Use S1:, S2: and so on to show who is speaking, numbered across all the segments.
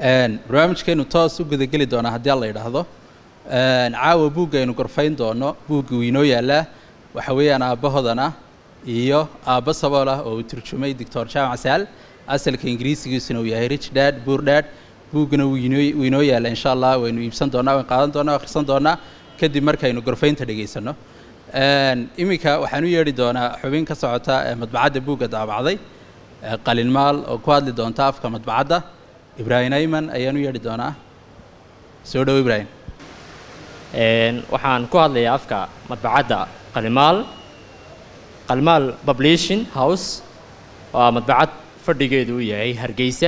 S1: barnaamijkeenu toos u gudageli doonaa haddii alla yidhaahdo caawa buugga aynu gorfayn doono buugga uu inoo yaalaa waxa weeyaan aabbahoodana iyo aabba sabool ah oo uu turjumay doctor jaamac saal asalka ingiriisigiisuna uu yahay rich dad buur dad buuggana wuu inoo wuu inoo yaalla insha allah waynu iibsan doonaa waynu qaadan doonaa akhrisan doonaa kadib markaynu gorfaynta dhegaysano iminka waxaan u yeedhi doonaa xubin ka socota ee madbacadda buugga daabacday qalinmaal oo ku hadli doonta afka madbacadda ibraahim ayman ayaan u yeedhi doonaa soo dhowo ibraahim
S2: waxaan ku hadlayaa afka madbacadda qalimaal qalimaal publishing house waa madbacad fadhigeedu uu yahay hargeysa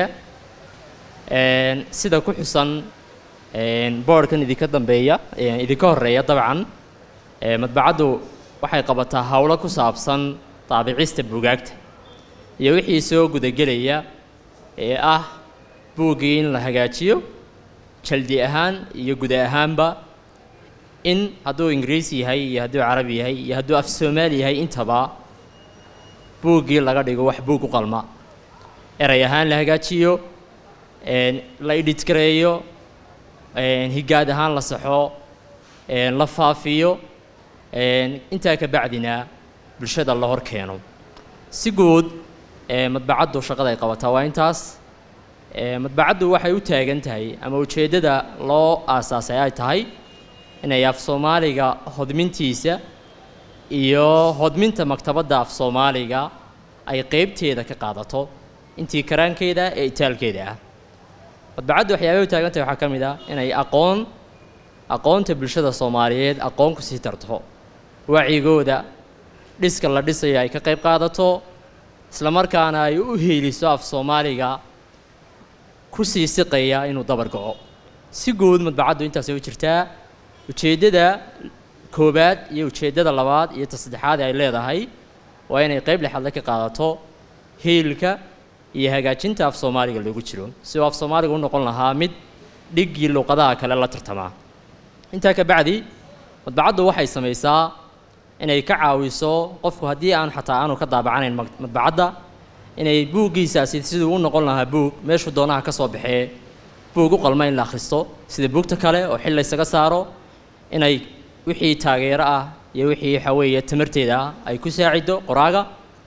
S2: sida ku xusan boardhkan idinka dambeeya idinka horeeya dabcan madbacaddu waxay qabataa howlo ku saabsan daabicista buugaagta iyo wixii soo gudagelaya ee ah buuggii in la hagaajiyo jaldi ahaan iyo guda ahaanba in hadduu ingiriisi yahay iyo hadduu carabi yahay iyo hadduu af soomaali yahay intaba buuggii laga dhigo wax buug u qalma eray ahaan la hagaajiyo la idhidgareeyo higaad ahaan la saxo la faafiyo intaa ka bacdina bulshada la hor keeno si guud madbacaddu shaqada ay qabataa waa intaas madbacaddu waxay u taagan tahay ama ujeeddada loo aasaasay ay tahay inay af soomaaliga hodmintiisa iyo hodminta maktabadda af soomaaliga ay qeybteeda ka qaadato intii karaankeeda ee itaalkeeda ah madbacaddu waxyaabay u taagan tahay waxaa ka mid ah inay aqoon aqoonta bulshada soomaaliyeed aqoon ku sii tarto wacigooda dhiska la dhisayo ay ka qayb qaadato isla markaana ay u heeliso af soomaaliga ku sii siqaya inuu dabar goco si guud madbacaddu intaasay u jirtaa ujeeddada koowaad iyo ujeeddada labaad iyo ta saddexaad ay leedahay waa inay qayb lexadle ka qaadato hiilka iyo hagaajinta af soomaaliga loogu jiro si uu af soomaaliga u noqon lahaa mid dhiggii luuqadaha kale la tartamaa intaa ka bacdi madbacaddu waxay samaysaa inay ka caawiso qofku haddii aan xataa aanu ka daabacanayn madbacadda inay buuggiisaasi siduu u noqon lahaa buug meeshuu doonaha ka soo baxee buug u qalma in la akhristo sida buugta kale oo xil laysaga saaro inay wixii taageero ah iyo wixii waxaa weeye tamarteeda ah ay ku saacido qoraaga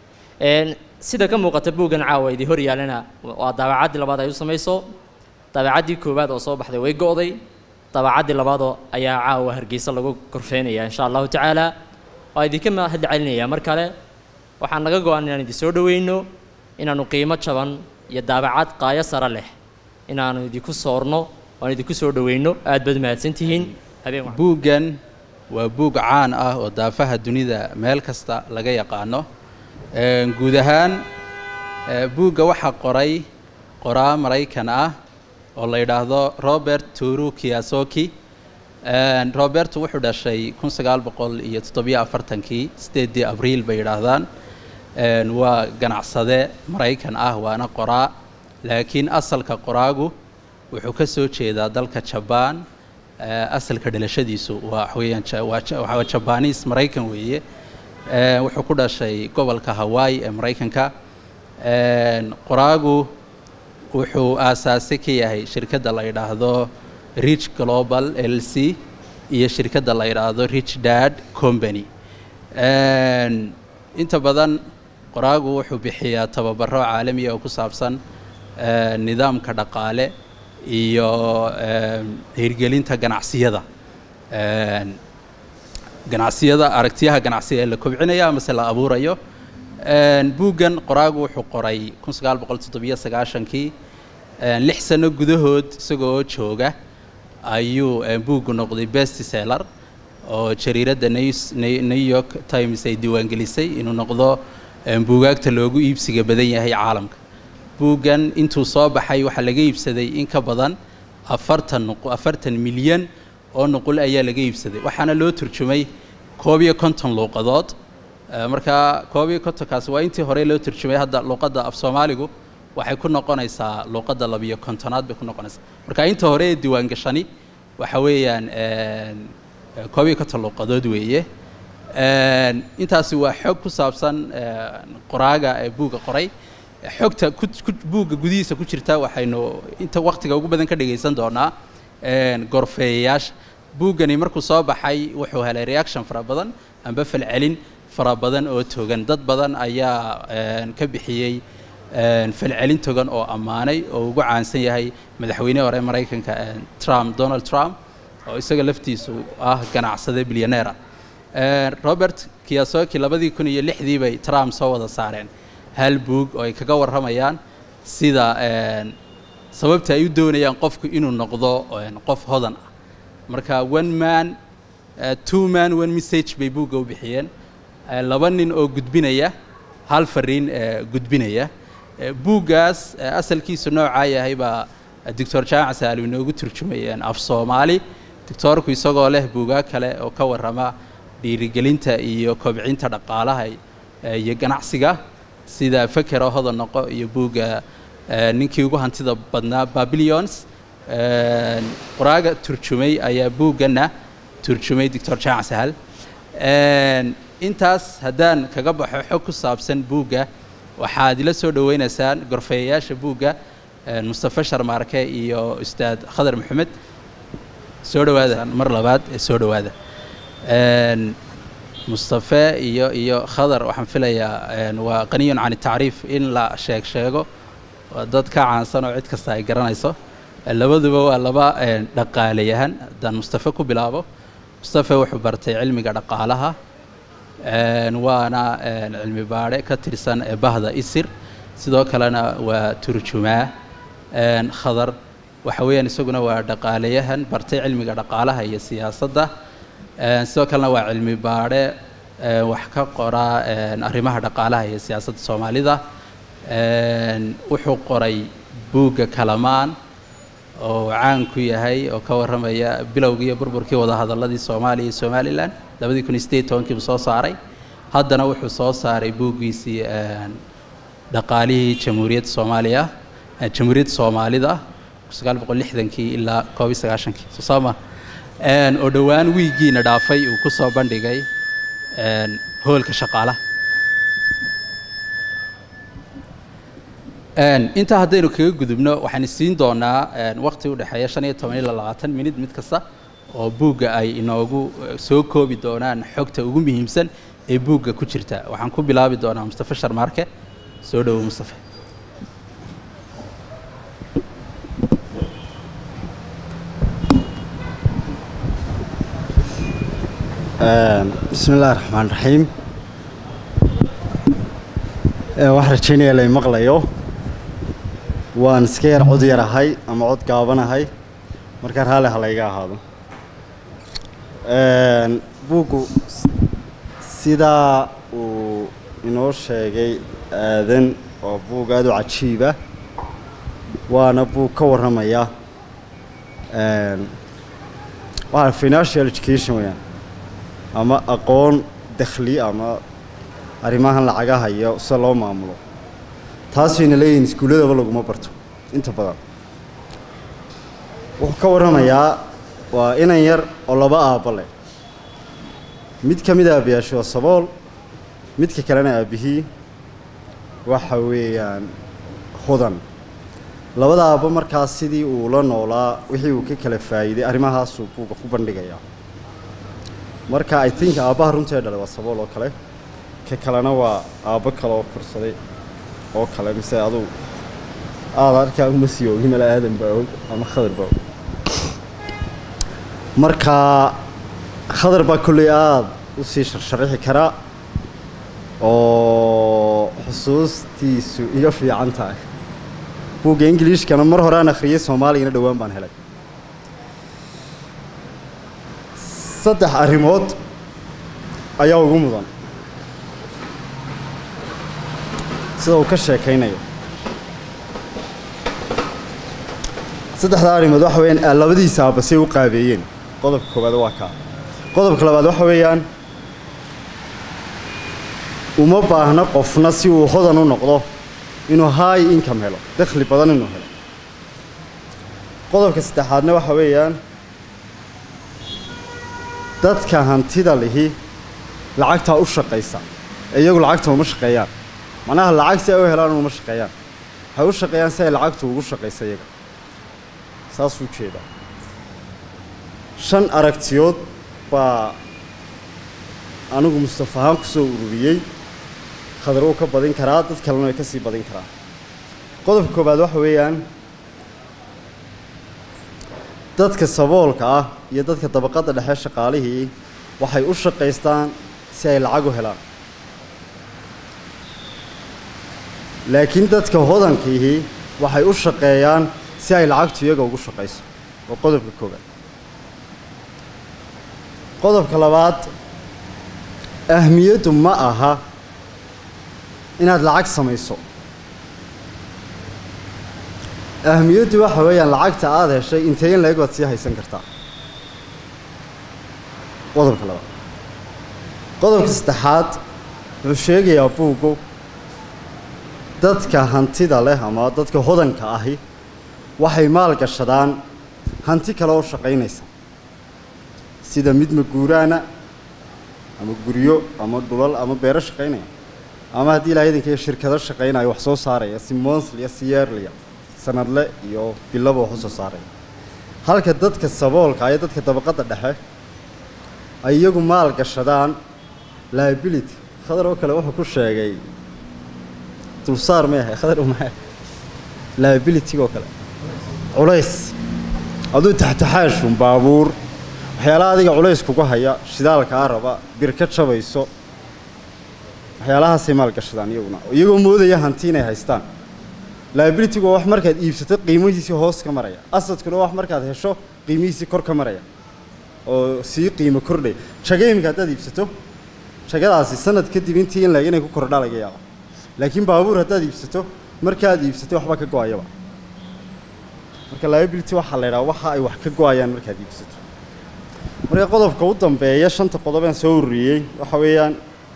S2: sida ka muuqata buuggan caawa idii hor yaalana waa daabacaddii labaad ay u samayso daabacaddii koowaad oo soo baxday way go'day daabacaddii labaadoo ayaa caawa hargeysa lagu korfeynaya insha allahu tacaala waa idinka mahad celinaya mar kale waxaan naga go-an inaan idin soo dhoweyno inaannu qiimo jaban iyo daabacad qaayo sare leh inaannu idinku soorno waan idinku soo dhoweyno aad baad mahadsantihiin habeen
S1: buuggan waa buug caan ah oo daafaha dunida meel kasta laga yaqaano guud ahaan buugga waxaa qoray qoraa maraykan ah oo la yidhaahdo robert turu kiyasoki robertu wuxuu dhashay kun sagaal boqol iyo toddobiyo afartankii sideedii abriil bay yidhaahdaan waa ganacsade maraykan ah waana qoraa laakiin asalka qoraagu wuxuu ka soo jeedaa dalka jabaan asalka dhalashadiisu waa weyaan waa jabaniis maraykan weeye wuxuu ku dhashay gobolka hawaii ee maraykanka qoraagu wuxuu aasaase ka yahay shirkadda la yidhaahdo rich global l c iyo shirkadda la yidhaahdo rich dad company inta badan qoraagu wuxuu bixiyaa tababaro caalamiya oo ku saabsan nidaamka dhaqaale iyo hirgelinta ganacsiyada ganacsiyada aragtiyaha ganacsiga ee la kobcinayo amase la abuurayo buuggan qoraagu wuxuu qoray kun sagaal boqol toddobiyo sagaashankii lix sano gudahood isagoo jooga ayuu buuggu noqday best seller oo jariiradda new york times ay diiwaangelisay inuu noqdo buugaagta loogu iibsiga badan yahay caalamka buuggan intuu soo baxay waxaa laga iibsaday in ka badan afartan afartan milyan oo nuqul ayaa laga iibsaday waxaana loo turjumay koob iyo konton luuqadood markaa koob iyo kontonkaasi waa intii hore loo turjumay hadda luuqadda af soomaaligu waxay ku noqonaysaa luuqadda labiyo kontonaad bay ku noqonaysaa marka inta hore ee diiwaangashani waxa weeyaan koob iyo konton luuqadood weeye intaasi waa xog ku saabsan qoraaga ee buugga qoray xogta ku ku buugga gudihiisa ku jirta waxaynu inta waqtiga ugu badan ka dhegaysan doonaa gorfeeyayaasha buuggani markuu soo baxay wuxuu helay reaction fara badan amba falcelin fara badan oo togan dad badan ayaa ka bixiyey falcelin togan oo ammaanay oo ugu caansan yahay madaxweyne hore maraykanka trump donald trump oo isaga laftiisu ah ganacsade bilyaneera robert kiyasoki labadii kun iyo lixdii bay trump soo wada saareen hal buug oo ay kaga warramayaan sida sababta ay u doonayaan qofku inuu noqdo qof hodan ah marka one man two man one message bay buugga u bixiyeen laba nin oo gudbinaya hal fariin gudbinaya buuggaas asalkiisu noocaa yahay baa doctor jaamac saali inoogu turjumay af soomaali doctoorku isagoo leh buugaa kale oo ka warrama dhiirigelinta iyo kobcinta dhaqaalaha iyo ganacsiga sida fekero hodan noqo iyo buugga ninkii ugu hantida badnaa babilions qoraaga turjumay ayaa buugganna turjumay doctor jaamac sahal intaas haddaan kaga baxo xog ku saabsan buugga waxaad ila soo dhoweynaysaan gorfeeyayaasha buugga mustafe sharmaarke iyo ustaad khadar maxamed soo dhowaada mar labaad ee soo dhowaada mustafe iyo iyo khadar waxaan filayaa waa qaniyun can tacriif in la sheeg sheego waa dad ka caansan oo cid kasta ay garanayso labaduba waa laba dhaqaalayahan haddaan mustafe ku bilaabo mustafe wuxuu bartay cilmiga dhaqaalaha waana cilmi baadhe ka tirsan bahda isir sidoo kalena waa turjumaa khadar waxa weeyaan isaguna waa dhaqaalayahan bartay cilmiga dhaqaalaha iyo siyaasadda sidoo kalena waa cilmi baadhe wax ka qoraa arrimaha dhaqaalaha iyo siyaasadda soomaalida wuxuu qoray buugga kalamaan oo caan ku yahay oo ka warramaya bilowgii iyo burburkii wadahadalladii soomaaliya iyo somalilan labadii kun iyo sideed tobankiibu soo saaray haddana wuxuu soo saaray buuggiisii dhaqaalihii jamhuuriyadda soomaaliya jamhuuriyadda soomaalida sagaal boqol lixdankii ilaa koob iyo sagaashankii soo saama oo dhowaan wiigiina dhaafay uu ku soo bandhigay hoolka shaqaalaha intaa haddaynu kaga gudubno waxaan siin doonaa waqti u dhexeeya shan iyo toban ilaa labaatan minid mid kasta oo buugga ay inoogu soo koobi doonaan xogta ugu muhiimsan ee buugga ku jirta waxaan ku bilaabi doonaa mustafe sharmaarke soo dhowo mustafe
S3: bismi illahi raxmaan raxiim waxaan rajaynaya lay maqlayo waan iska yar cod yarahay ama cod gaabanahay markaa raalli ha layga ahaado buuggu sidaa uu inoo sheegay aadan waa buug aada u cajiiba waana buug ka warramaya waa financial education weyaan ama aqoon dakhli ama arrimahan lacagaha iyo sida loo maamulo taasayna leeyihin iskuulladaba laguma barto inta badan wuxuu ka warramayaa waa inan yar oo laba aabba leh mid ka mid aabbayaashu waa sabool midka kalena aabbihii waxa weeyaan hodan labada aabbo markaas sidii uu la noolaa wixii uu ka kala faa'iiday arrimahaasuu buuga ku bandhigayaa marka i think aabbaha runtee dhalay waa sabool oo kale ka kalena waa aabbo kale oo korsaday oo kale mise aduu aada arkaa uma sii ogi mala aadan baa og ama khadar baa og marka khadar baa kolley aada u sii sharsharaxi karaa oo xusuustiisu iga fiican tahay buugga ingiliishkana mar hore aan akhriyey soomaaligana dhowaan baan helay saddex arrimood ayaa ugu mudan sida uu ka sheekaynayo saddexdaa arrimood waxa weeyaan labadiisa aabba say u qaabeeyeen qodobka koowaad waa kaa qodobka labaad waxa weeyaan uma baahna qofna si uu hodan u noqdo inuu high income helo dakhli badan inuu helo qodobka saddexaadna waxa weeyaan dadka hantida lihi lacagtaa u shaqaysa ee iyagu lacagta uma shaqeeyaan macnaha lacag si ay u helaan uma shaqeeyaan waxay u shaqeeyaan si ay lacagtu ugu shaqaysa iyaga saasuu jeedaa shan aragtiyood baa anigu mustafa ahaan ku soo ururiyey khadar uu ka badin karaa dad kalena way ka sii badin karaan qodobka koowaad waxa weeyaan dadka saboolka ah iyo dadka dabaqadda dhexe shaqaalihii waxay u shaqaystaan si ay lacag u helaan laakiin dadka hodankiihii waxay u shaqeeyaan si ay lacagtu iyaga ugu shaqayso waa qodobka koowaad qodobka labaad ahmiyaddu ma aha inaad lacag samayso ahmiyaddu waxa weeyaan lacagta aada heshay intee in la-eg baad sii haysan kartaa qodobka labaad qodobka saddexaad wuxuu sheegayaa buuggu dadka hantida leh ama dadka hodanka ahi waxay maal gashadaan hanti kale oo shaqaynaysa sida mid maguuraana ama guryo ama dhulal ama beero shaqaynaya ama haddii ilaa idanka shirkado shaqaynaya wax soo saaraya si monsliya si yeerliya sanadle iyo bilaba wax u soo saaraya halka dadka saboolka iyo dadka dabaqadda dhexe ay iyagu maal gashadaan liability khadar oo kale wuxuu ku sheegay dulsaar ma ahay khadar uma liability oo kale culays aduu taxtaxaashun baabuur waxyaalaha adiga culays kuga haya shidaalkaa raba bir ka jabayso waxyaalahaasay maal gashadaan iyaguna iyagoo moodaya hanti inay haystaan liabilitygu waa wax markaad iibsato qiimihiisii hoos ka maraya asadkuna waa wax markaad hesho qiimihiisii kor ka maraya oo sii qiimo kordhay jagayimka haddaad iibsato jagadaasi sanad kadib intii in laeg inay ku kordhaa laga yaaba laakiin baabuur haddaad iibsato markaad iibsatay waxba ka go-ayaba marka liability waxaa la yidhaha waxa ay wax ka go-ayaan markaad iibsato marka qodobka u dambeeya shanta qodobeen soo ururiyey waxa weeyaan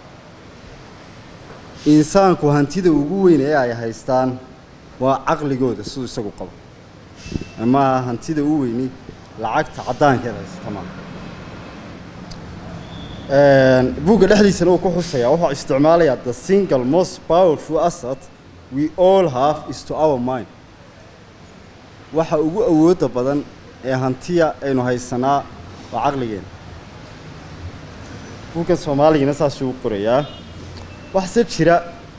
S3: insaanku hantida ugu weyn ee ay haystaan waa caqligooda siduu isagu qabo ama hantida u weyni lacagta caddaankeed haysata maaha buugga dhexdiisana uu ku xusayaa wuxuu isticmaalayaa the single most powerful asset we all have is to our mind waxa ugu awoodda badan ee hantiya aynu haysanaa waa caqligeena buuggan soomaaligana saasuu u qorayaa waxse jira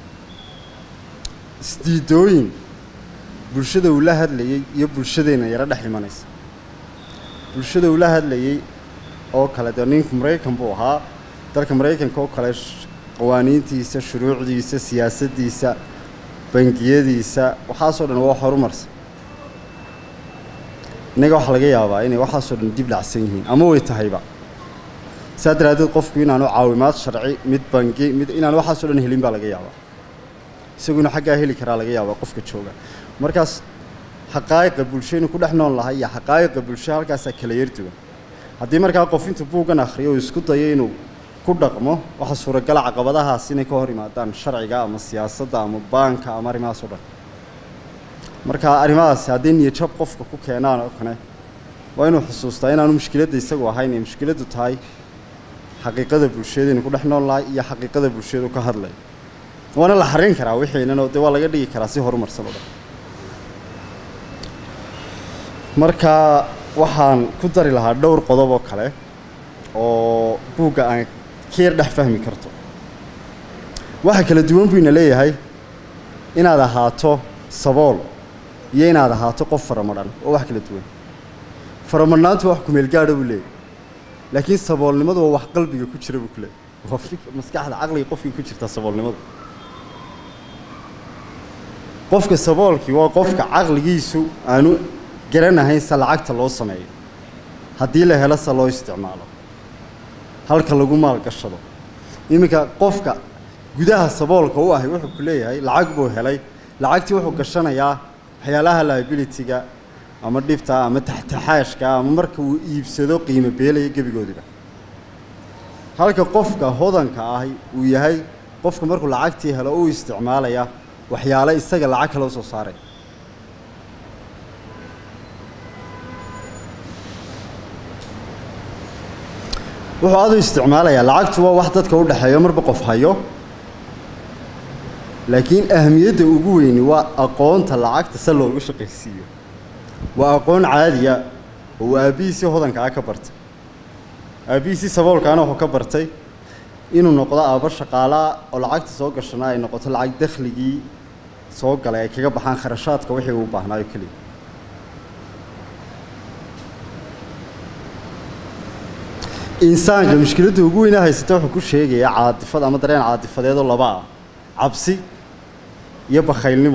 S3: isdiidooyin bulshada uu la hadlayey iyo bulshadeenna yaro dhex imanaysa bulshada uu la hadlayey oo kale dee ninku maraykan buu ahaa dalka maraykanka oo kale qawaaniintiisa shuruucdiisa siyaasaddiisa bangiyadiisa waxaasoo dhan waa horumarsan innaga waxaa laga yaabaa inay waxaasoo dhan dib dhacsan yihiin ama way tahayba saa daraaddeed qofku inaanu caawimaad sharci mid bangi mid inaanu waxaasoo dhan helin baa laga yaabaa isagu inuu xaggaa heli karaa laga yaabaa qofka jooga markaas xaqaa'iqa bulsho inuu ku dhex nool lahay iyo xaqaa'iqa bulsho halkaasaa kala yar duwan haddii markaa qof intuu buuggan akhriyo uu isku dayo inuu ku dhaqmo waxaa suuragala caqabadahaas inay ka hor yimaadaan sharciga ama siyaasadda ama baanka ama arrimahaas oo dhan marka arrimahaasi hadday niyajab qofka ku keenaan oo kale waa inuu xusuustaa inaanu mushkiladda isagu ahayn ee mushkiladdu tahay xaqiiqada bulshada inuu ku dhex nool lahay iyo xaqiiqada bulshadu ka hadlay waana la xarin karaa wixiinanoo dee waa laga dhigi karaa si horumarsan oo dhan marka waxaan ku dari lahaa dhowr qodob oo kale oo buugga aan ka yar dhex fahmi karto waxa kala duwan buu ina leeyahay inaad ahaato sabool iyo inaad ahaato qof faramadhan oo wax kala duwan faramadhnaantu wax kumeel gaadha buu leeyahy laakiin saboolnimadu waa wax qalbiga ku jira buu ku leeyahy waa maskaxda caqliga qofkii ku jirta saboolnimadu qofka saboolkii waa qofka caqligiisu aanu garanahayn se lacagta loo sameeyo haddii la helo se loo isticmaalo halka lagu maalgashado iminka qofka gudaha saboolka u ahay wuxuu ku leeyahay lacag buu helay lacagtii wuxuu gashanayaa waxyaalaha liabilityga ama dhibta ama taxtaxaashka ama marka uu iibsado qiimo beelaya gebigoodiba halka qofka hodanka ahi uu yahay qofka markuu lacagtii helo u isticmaalaya waxyaale isaga lacag kale usoo saaray wuxuu aad u isticmaalayaa lacagtu waa wax dadka u dhexeeyo marba qof hayo laakiin ahamiyadda ugu weyni waa aqoonta lacagta se loogu shaqaysiiyo waa aqoon caadiya oo uu aabbihiisii hodankaa ka bartay aabbihiisii saboolkaana wuxuu ka bartay inuu noqdo aabbo shaqaalaa oo lacagta soo gashana ay noqoto lacag dakhligii soo galay ay kaga baxaan kharashaadka wixii uu baahnaayo keliya insaanka mushkiladda ugu weynaa haysata wuxuu ku sheegayaa caadifad ama dareen caadifadeedoo laba ah cabsi iyo bakhaylnimo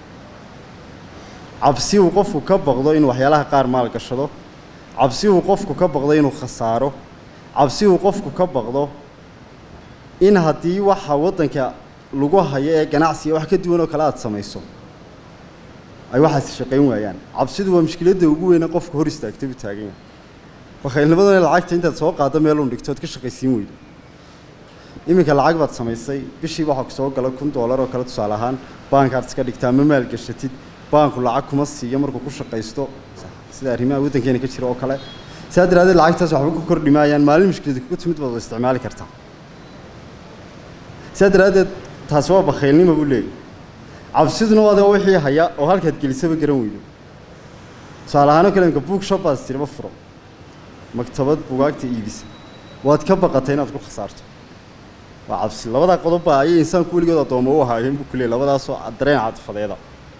S3: cabsi uu qofku ka baqdo inuu waxyaalaha qaar maal gashado cabsi uu qofku ka baqdo inuu khasaaro cabsi uu qofku ka baqdo in haddii waxa waddanka lagu hayo ee ganacsiga wax ka duwan oo kale aada samayso ay waxaasi shaqayn waayaan cabsidu waa mushkiladda ugu weyne qofka hor istaagtay buu taagan yahay bakhaylnimaduna lacagta intaad soo qaaddo meelun dhigto ood ka shaqaysiin weydo iminka lacag baad samaysay bishii waxaa ku soo gala kun doolar oo kale tusaale ahaan baankaad iska dhigtaa ma maalgashatid baanku lacag kuma siiyo markuu ku shaqaysto sida arrimaha waddankeena ka jira oo kale saa daraaddeed lacagtaas waxba ku kordhi maayaan maalin mushkilada kuga timid baad isticmaali kartaa saa daraaddeed taasi waa bakhaylnimo buu leeyahy cabsiduna waa adoo wixii haya oo halkaad gelisaba garan weydo tusaale ahaanoo kale imka book shop baad istirba furo maktabad bugaagta iibisa waad ka baqatay inaad ku khasaarto waa cabsi labadaa qodobba ayay insaanku weligood addoommo u ahaayeen buu ku leeyay labadaasoo dareen caatifadeeda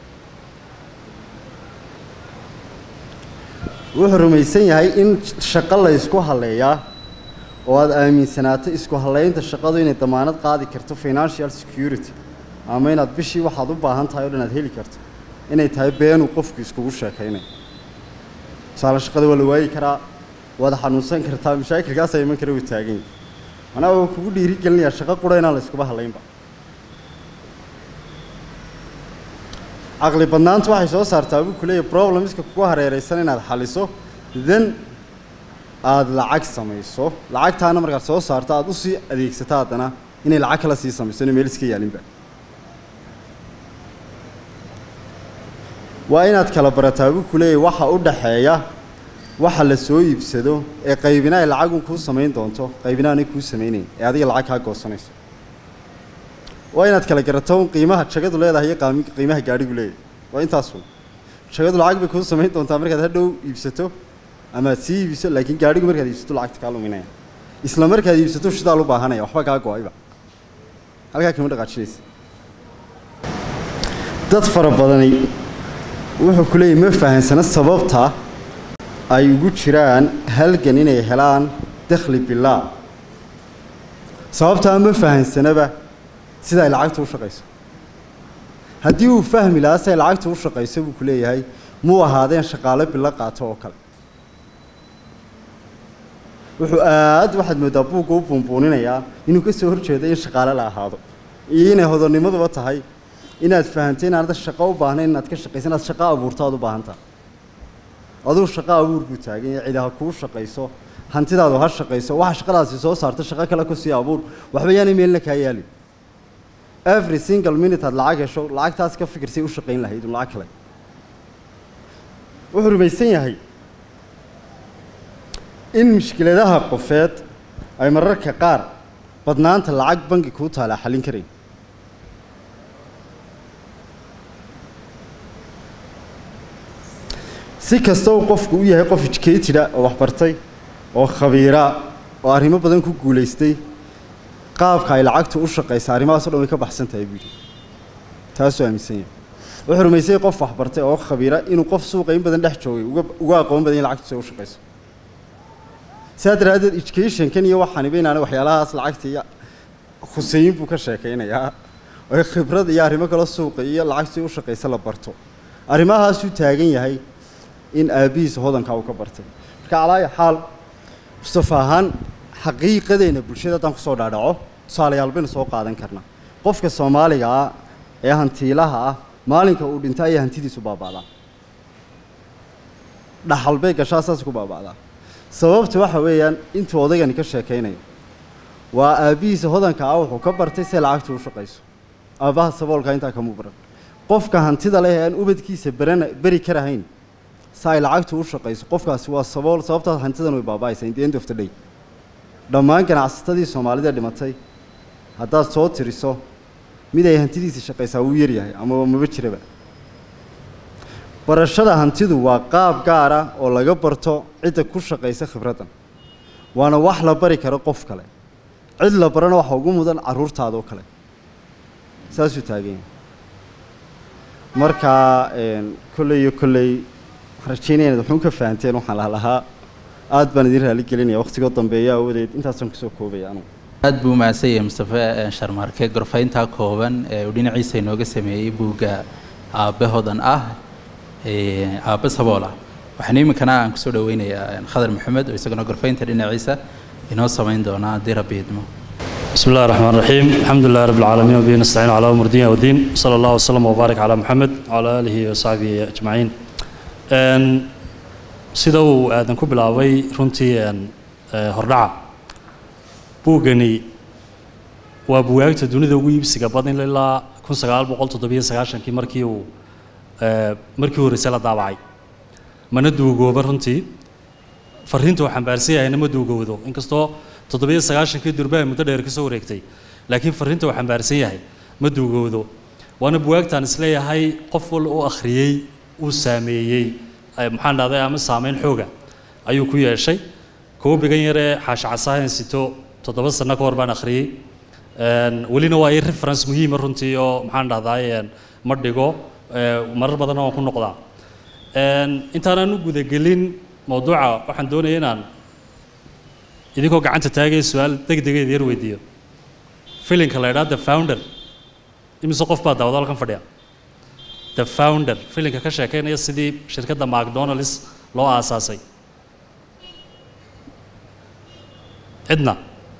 S3: wuxuu rumaysan yahay in shaqo la ysku halleeyaa oo aada aaminsanaato isku hallaynta shaqadu inay damaanad qaadi karto financial security ama inaad bishii waxaad u baahan tahay o dhan aad heli karto inay tahay beenuu qofku iskugu sheekaynayo tusaale shaqada waa la waayi karaa waad xanuunsan kartaa mashaakilkaasaa iman kara uu taagan yahay manaa waa kugu dhiiri gelinayaa shaqo qura inaan la iskuba hadlaynba caqli badnaantu waxay soo saartaa buu ku leeyahy problemska kugu hareeraysan inaad xaliso then aada lacag samayso lacagtaana markaad soo saarto aada usii adeegsato haddana inay lacag kala sii samayso ina meel iska yaalinba waa inaad kala barataa buu ku leeyahy waxa u dhaxeeya waxa la soo iibsado ee qaybina ay lacagun kuu samayn doonto qaybina aanay kuu samaynayn ee adiga lacag kaa goosanayso waa inaad kala garato un qiimaha jagadu leedahay iyo qaami qiimaha gaadhigu leeyahay waa intaasun jagadu lacag bay kuu samayn doontaa markaad hadhow iibsato ama aad sii iibiso laakiin gaadhigu markaad iibsato lacagta kaa luminaya isla markaad iibsato shidaal u baahanaya waxba kaa go-ayba halkaa kama dhaqaajinaysa dad fara badani wuxuu ku leeyahy ma fahansana sababta ay ugu jiraan halgan inay helaan dakhli bilaa sababtaa ma fahansanaba sida ay lacagtu u shaqayso haddii uu fahmi lahaa si ay lacagtu u shaqayso buu ku leeyahay muu ahaadeen shaqaalo bilo qaato oo kale wuxuu aad waxaad mooddaa buugga u buunbuuninayaa inuu ka soo horjeedo in shaqaale la ahaado iyo inay hodonnimaduba tahay inaad fahamtay inaanad shaqo u baahnayn inaad ka shaqayso inaad shaqo abuurto aad u baahan tahay aduu shaqo abuur buu taagan yahay cidi ha kuu shaqayso hantidaadu ha shaqayso waxa shaqadaasi soo saarto shaqo kale ku sii abuur waxba yaanay meelna kaa yaalin every single minute aad lacag hesho lacagtaas ka fikirsay u shaqayn lahayd un lacag kale wuxuu rumaysan yahay in mushkiladaha qofeed ay mararka qaar badnaanta lacag bangi kuu taalaa xallin karayn si kasta uu qofku u yahay qof educateda oo waxbartay oo khabiira oo arrimo badan ku guulaystay qaabka ay lacagtu u shaqaysa arrimahaas o dhan way ka baxsan tahay buu yidhi taasuu aaminsan yahay wuxuu rumaysay qof waxbartay oo khabiira inuu qof suuqa in badan dhex joogay uga uga aqoon badan in lacagtu si u shaqayso saa daraaddeed educationkan iyo waxaaniba inaana waxyaalahaas lacagta iyo khuseyin buu ka sheekaynayaa oo khibrad iyo arrimo kale suuqa iyo lacagtu si u shaqaysa la barto arrimahaasuu taagan yahay in aabbihiisa hodankaa uu ka bartay marka calaayo xaal mustafa ahaan xaqiiqadeena bulshada haddaan kusoo dhaadhaco tusaalayaal baynu soo qaadan karnaa qofka soomaaliga ah ee hantiilaha ah maalinka uu dhinta ayaa hantidiisu baaba'daa dhaxal bay gashaa saas ku baaba'daa sababta waxa weeyaan intuu odaygani ka sheekaynayo waa aabbihiisa hodanka ah wuxuu ka bartay si lacagtu u shaqayso aabbaha saboolka intaa kamuu baran qofka hantida leh ee aan ubadkiisa barana beri karahayn si ay lacagtu u shaqayso qofkaasi waa sabool sababtaas hantidan way baaba'aysaa in the end of the day dhammaan ganacsatadii soomaalida dhimatay haddaad soo tiriso mid ay hantidiisa shaqaysaa wuu yaryahay amaba maba jiraba barashada hantidu waa qaab gaar ah oo laga barto cidda ku shaqaysa khibraddan waana wax la bari karo qof kale cid la barana waxa ugu mudan carruurtaada oo kale saasuu taagan yahay markaa kolley iyo kolley waxaan rajeynaya inaad waxuun ka fahanteen waxaan laha lahaa aad baan idin raali gelinaya waqtigoo dambeeya awadeed intaasaan kusoo koobaya anugu
S1: aad buu mahadsan yahay mustafe sharmaarke gorfayntaa kooban ee uu dhinaciisa inooga sameeyey buugga aabbe hodan ah aabbe sabool ah waxaan iminkana aan kusoo dhaweynayaa khadar maxamed oo isaguna gorfaynta dhinaciisa inoo samayn doona haddii rabbi idmo
S4: بسم الله الرحمن الرحيم الحمد لله رب العالمين وبه نستعين على أمور الدين والدين صلى الله وسلم وبارك على محمد وعلى آله وصحبه أجمعين أن sida uu aadan ku bilaabay runtii hordhaca buuggani waa bugaagta dunida ugu iibsiga badan ilaa kun sagaal boqol toddobiyo sagaashankii markii uu markii horreysay la daabacay mana duugooba runtii fariinta uu xambaarsan yahayna ma duugowdo inkastoo toddobiyo sagaashankii durbaha muddo dheer ka soo wareegtay laakiin fariinta uu xambaarsan yahay ma duugowdo waana bugaagtaan isleeyahay qof wal u akhriyey uu saameeyey maxaan dhahday ama saameyn xooga ayuu ku yeeshay koobigan yaree xaashi casaahan sito toddoba sano ka hor baan akhriyey welina waa i reference muhiima runtii oo maxaan dhahdaay ma dhigo marar badanna waan ku noqdaa intaanaan u gudagelin mawduuca waxaan doonaya inaan idinkoo gacanta taagaya su-aal deg degeed yar weydiiyo filinka la idhaha the founder imise qof baa daawado halkan fadhiya the founder filinka ka sheekeynaya sidii shirkadda macdonalds loo aasaasay cidna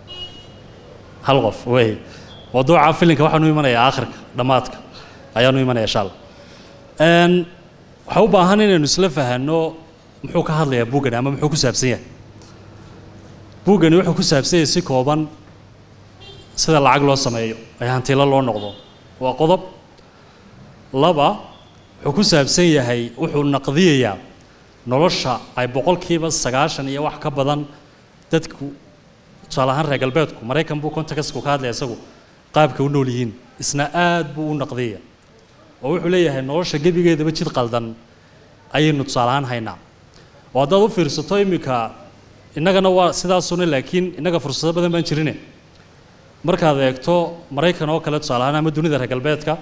S4: hal qof wey mawduuca filinka waxaanu imanayaa aakhirka dhammaadka ayaanu imanaya insha allah waxaa u baahan inaynu isla fahanno muxuu ka hadlayaa buuggani ama muxuu ku saabsan yahay buuggani wuxuu ku saabsan yahay si kooban sida lacag loo sameeyo ee hantilo loo noqdo waa qodob laba wuxuu ku saabsan yahay wuxuu naqdiyayaa nolosha ay boqolkiiba sagaashan iyo wax ka badan dadku tusaale ahaan reer galbeedku maraykan buu contextku ka hadlaya isagu qaabka u nool yihiin isna aad buu u naqdiyaya oo wuxuu leeyahay nolosha gebigeedaba jid qaldan ayaynu tusaale ahaan haynaa oo haddaad u fiirsato iminka innagana waa sidaasuna laakiin innaga fursado badan baan jirine markaad eegto maraykan oo kale tusaale ahaan ama dunida reer galbeedka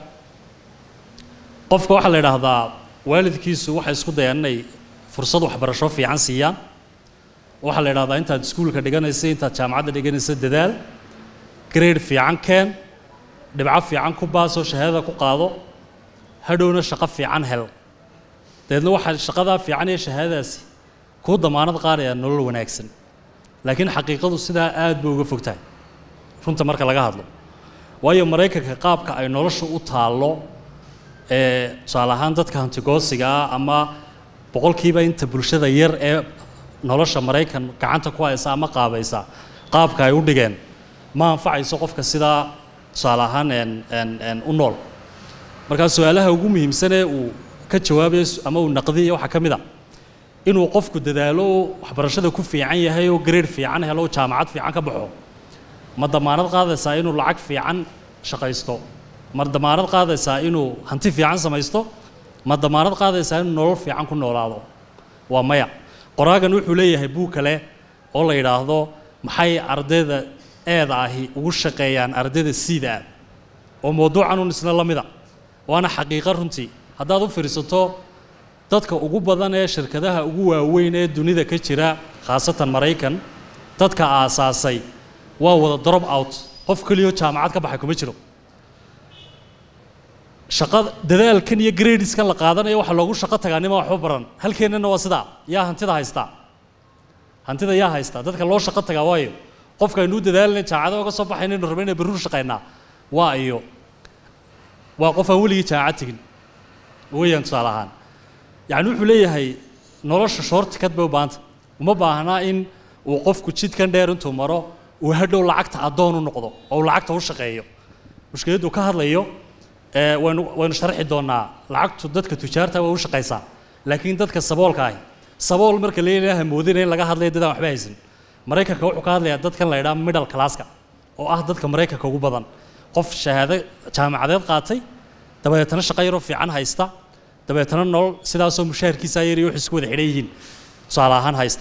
S4: qofka waxaa la idhaahdaa waalidkiisu waxay isku dayaan inay fursad waxbarasho fiican siiyaan waxaa la idhahdaa intaad iskuulka dhiganaysa intaad jaamacadda dhiganaysa dadaal grade fiican keen dhibco fiican ku baasoo shahaadada ku qaado hadhowna shaqo fiican hel dabeedna waxaa shaqadaa fiican iyo shahaadadaasi kuu damaanad qaadaya nolol wanaagsan laakiin xaqiiqadu sidaa aad bay uga fog tahay runta marka laga hadlo waayo maraykanka qaabka ay nolosha u taallo ee tusaale ahaan dadka hantigoosiga ah ama boqolkiiba inta bulshada yar ee nolosha maraykan gacanta ku haysa ama qaabaysa qaabka ay u dhigeen ma anfacayso qofka sidaa tusaale ahaan u nool markaa su-aalaha ugu muhiimsanee uu ka jawaabayo ama uu naqdiya waxaa ka mid a inuu qofku dadaalo oo waxbarashada ku fiican yahay oo grade fiican helo oo jaamacad fiican ka baxo ma damaanad qaadaysaa inuu lacag fiican shaqaysto ma damaanad qaadaysaa inuu hanti fiican samaysto ma damaanad qaadaysaa inuu nolol fiican ku noolaado waa maya qoraagan wuxuu leeyahay buug kale oo la yidhaahdo maxay ardayda eeda ahi ugu shaqeeyaan ardayda siida ah oo mawduucan un isna la mida waana xaqiiqo runtii haddaad u fiirsato dadka ugu badan ee shirkadaha ugu waaweyn ee dunida ka jira khaasatan maraykan dadka aasaasay waa wada drop out qof keliyo jaamacad ka baxay kuma jiro shaqada dadaalkan iyo gradeskan la qaadanayo waxaa loogu shaqo tagaa nima waxba baran halkeennana waa sidaa yaa hantida haystaa hantida yaa haystaa dadka loo shaqo tagaa waayo qofka aynuu dadaalanay jaacada oga soo baxayna inu rabay inay barruur shaqaynaa waa iyo waa qof aan weligii jaacad tegin weeyaan tusaale ahaan yacni wuxuu leeyahay nolosha shoortikad bay u baahanta uma baahnaa in uu qofku jidkan dheer intuu maro uu hadhow lacagta addoon u noqdo oo uu lacagta u shaqeeyo mushkiladdu ka hadlayo ee waynu waynu sharxi doonaa lacagtu dadka tujaarta waa u shaqaysaa laakiin dadka saboolka ahi sabool marka leeyahay moodina in laga hadlayo dadaan waxba haysan maraykanka wuxuu ka hadlayaa dadkan la idhaha middle classka oo ah dadka maraykanka ugu badan qof shahaado jaamacadeed qaatay dabeetana shaqo yaroo fiican haysta dabeetana nolol sidaasoo mushaharkiisa yar iyo wax isku wada xidhan yihiin tusaale ahaan haysta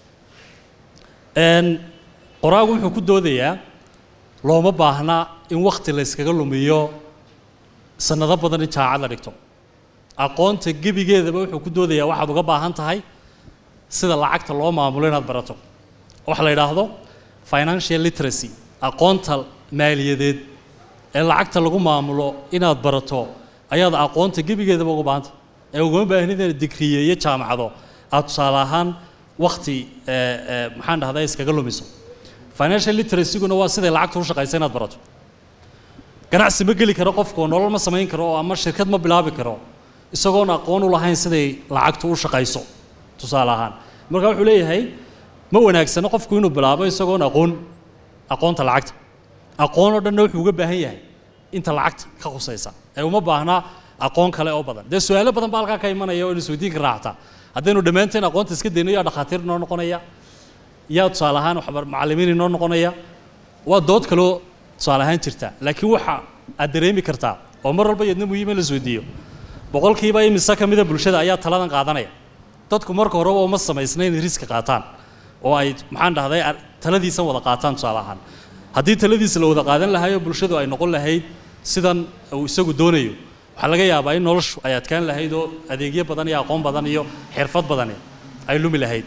S4: Een, qoraagu wuxuu ku doodayaa looma baahna in wakti la yskaga lumiyo sanado badan in jaamacad la dhigto aqoonta gebigeedaba wuxuu ku doodayaa waxaad uga baahan tahay sida lacagta loo maamulo inaad barato waxa la yidhaahdo financial literacy aqoonta maaliyadeed ee lacagta lagu maamulo inaad barato ayaad aqoonta gebigeedaba uga baahanta ee ugama baahnid inaad digriye iyo jaamacado aad tusaale ahaan wakti ee, ee, maxaan dhahdaa iskaga lumiso financial literacyguna waa siday lacagta u shaqaysa inaad barato ganacsi ma geli karo qofku oo nolol ma samayn karo oo ama shirkad ma bilaabi karo isagoon aqoon u lahayn siday lacagtu u shaqayso tusaale ahaan marka wuxuu leeyahay ma wanaagsano qofku inuu bilaabo isagoon aqoon aqoonta lacagta aqoon oo dhanna wuxuu uga baahan yahay inta lacagta ka khusaysa ee uma baahna aqoon kale oo badan dee su-aalo badan baa halkaa ka imanaya oo isweydiinka raacta haddaynu dhammaanteen aqoonta iska dayno yaa dhakhaatiir noo noqonaya yaa tusaale ahaan waxbar macallimiin inoo noqonaya waa dood kaloo tusaale ahaan jirta laakiin waxa aad dareemi kartaa oo mar walba yadna muhiim in la isweydiiyo boqolkiiba imise ka mida bulshada ayaa taladan qaadanaya dadku marka horeba uma samaysna inay riski qaataan oo ay maxaan dhahday ar- taladiisan wada qaataan tusaale ahaan haddii taladiisa la wada qaadan lahayo bulshadu ay noqon lahayd sidan uu isagu doonayo waxaa laga yaabaa in noloshu ay adkaan lahayd oo adeegyo badan iyo aqoon badan iyo xirfad badani ay lumi lahayd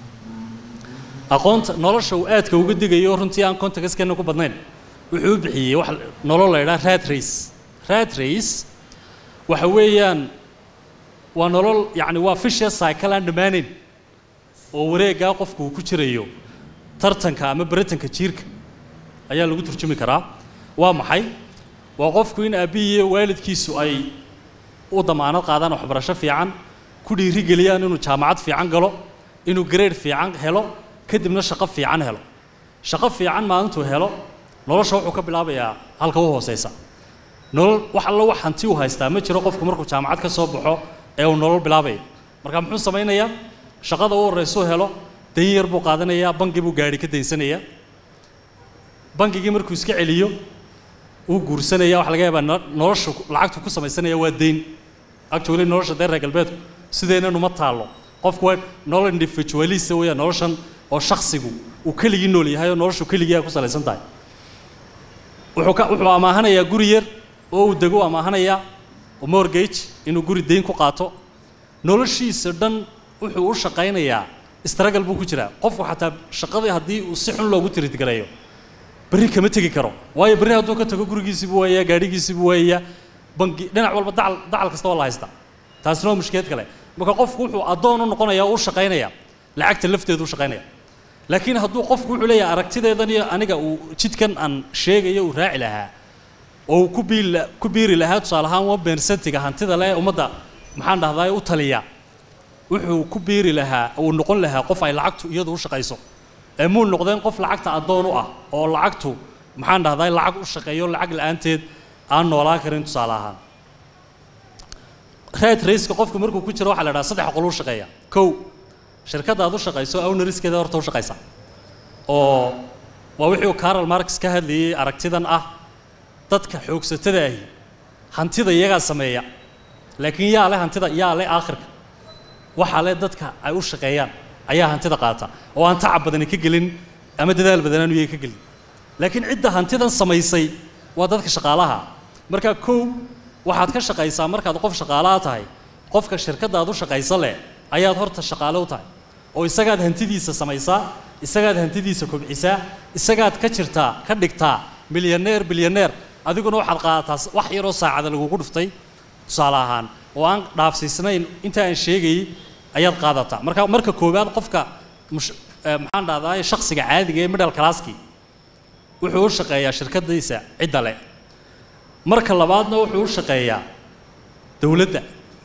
S4: aqoonta nolosha uu aadka uga digayo runtii aan contextkeena ku badnayn wuxuu u bixiyey wax nolol la yidhaha rat race rat race waxa weeyaan waa nolol yacni waa vicious cycle aan dhammaanayn oo wareeggaa qofku uu ku jirayo tartanka ama baratanka jiirka ayaa lagu turjumi karaa waa maxay waa qofku in aabbihii iyo waalidkiisu ay u damaanad qaadaan waxbarasho fiican ku dhiirigeliyaan inuu jaamacad fiican galo inuu grade fiican helo kadibna shaqo fiican helo shaqo fiican maalintuu helo nolosha wuxuu ka bilaabayaa halka u hooseysa nolol wax alla wax hanti uu haystaa ma jiro qofku markuu jaamacad ka soo baxo ee uu nolol bilaabaya marka muxuu samaynayaa shaqada u horeysuu helo dayn yar buu qaadanayaa bangi buu gaadhi ka daysanayaa bangigii markuu iska celiyo uu guursanaya waxa laga yaabaa no- nolosha ku- lacagtu ku samaysanaya waa deyn actually nolosha dee reer galbeedku sideenan uma taallo qofku waa nolol individualista weeyaan noloshan oo shakhsigu uu keligii nool yahay oo noloshu keligii ay ku salaysan tahay wuxuu ka wuxuu amaahanayaa guri yar oo uu dego amaahanayaa mortgage inuu guri deyn ku qaato noloshiisa dhan wuxuu u shaqaynayaa struggle buu ku jiraa qofku xataa shaqadii haddii uu si xun loogu tiridgareeyo berri kama tegi karo waayo berri hadduu ka tago gurigiisii buu waayayaa gaadhigiisii buu waayayaa bangi dhinac walba dacal dacal kasta waa la haystaa taasina waa mushkilad kale marka qofku wuxuu addoon u noqonayaa oo u shaqaynayaa lacagta lafteedu u shaqaynaya laakiin hadduu qofku wuxuu leeyahay aragtideedan iyo aniga uu jidkan aan sheegayo uu raaci lahaa oo uu ku biiri la- ku biiri lahaa tusaale ahaan one percentiga hantida le ee ummadda maxaan dhahdaa u taliya wuxuu ku biiri lahaa uu noqon lahaa qof ay lacagtu iyadu u shaqayso ee muu noqdeen qof lacagta addoon u ah oo lacagtu maxaan dhahdaa lacag u shaqeeyo lacag la-aanteed aan noolaan karin tusaale ahaan red raceka qofku markuu ku jiro waxaa la dhaha saddex qol u shaqeeya kow shirkadda aad u shaqayso owneriskeeda horta u shaqaysa oo waa wixii uu Karl Marx ka hadlayay aragtidan ah dadka xoogsatada ahi hantida iyagaa sameeya laakiin yaa leh hantida yaa leh aakhirka waxaa leh dadka ay u shaqeeyaan ayaa hantida qaata oo aan tacab badani ka gelin ama dadaal badan aanu iyaga ka gelin laakiin cidda hantidan samaysay waa dadka shaqaalaha marka kow waxaad ka shaqaysaa markaad qof shaqaalaha tahay qofka shirkadda aad u shaqaysa leh ayaad horta shaqaale u tahay oo isagaad hantidiisa samaysaa isagaad hantidiisa kobcisaa isagaad ka jirtaa ka dhigtaa milyaneer bilyaneer adiguna waxaad qaadataa wax yaroo saacada lagugu dhuftay tusaale ahaan oo aan dhaafsiisnayn inta aan sheegayay ayaad qaadataa marka marka koowaad qofka mush- eh, maxaan dhahdaa shakhsiga caadiga ee middle classki wuxuu u shaqeeyaa shirkadiisa cidda leh marka labaadna wuxuu u shaqeeyaa dowladda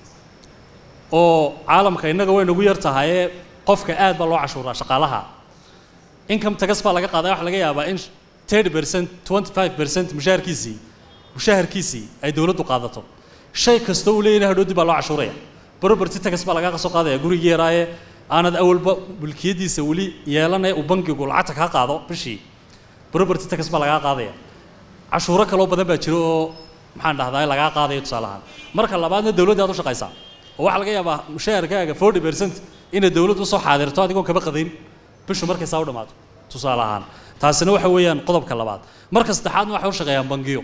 S4: oo caalamka innaga way nagu yar tahayee qofka aad baa loo cashuuraa shaqaalaha income tax baa laga qaadaa waxa laga yaabaa in 30 percent 25 percent mushaharkiisii mushaharkiisii ay dowladdu qaadato shay kasta uu leeyahay hadhoodii baa loo cashuuraya property tax baa laga soo qaadaya gurigii yaraaye aanad awalba mulkiyadiisa weli yeelanaya uu bankigu lacagta kaa qaado bishii property tax baa lagaa qaadaya cashuuro kaloo badan baa jiro oo maxaan dhahdaa lagaa qaadayo tusaale ahaan marka labaadna dowladda aad u shaqaysaa oo waxaa laga yaabaa mushaharkaaga forty percent inay dowladdu usoo xaadirto adigoon kaba qadayn bishu markay saa u dhammaato tusaale ahaan taasina waxa weeyaan qodobka labaad marka saddexaadna waxay u shaqeeyaan bangiyo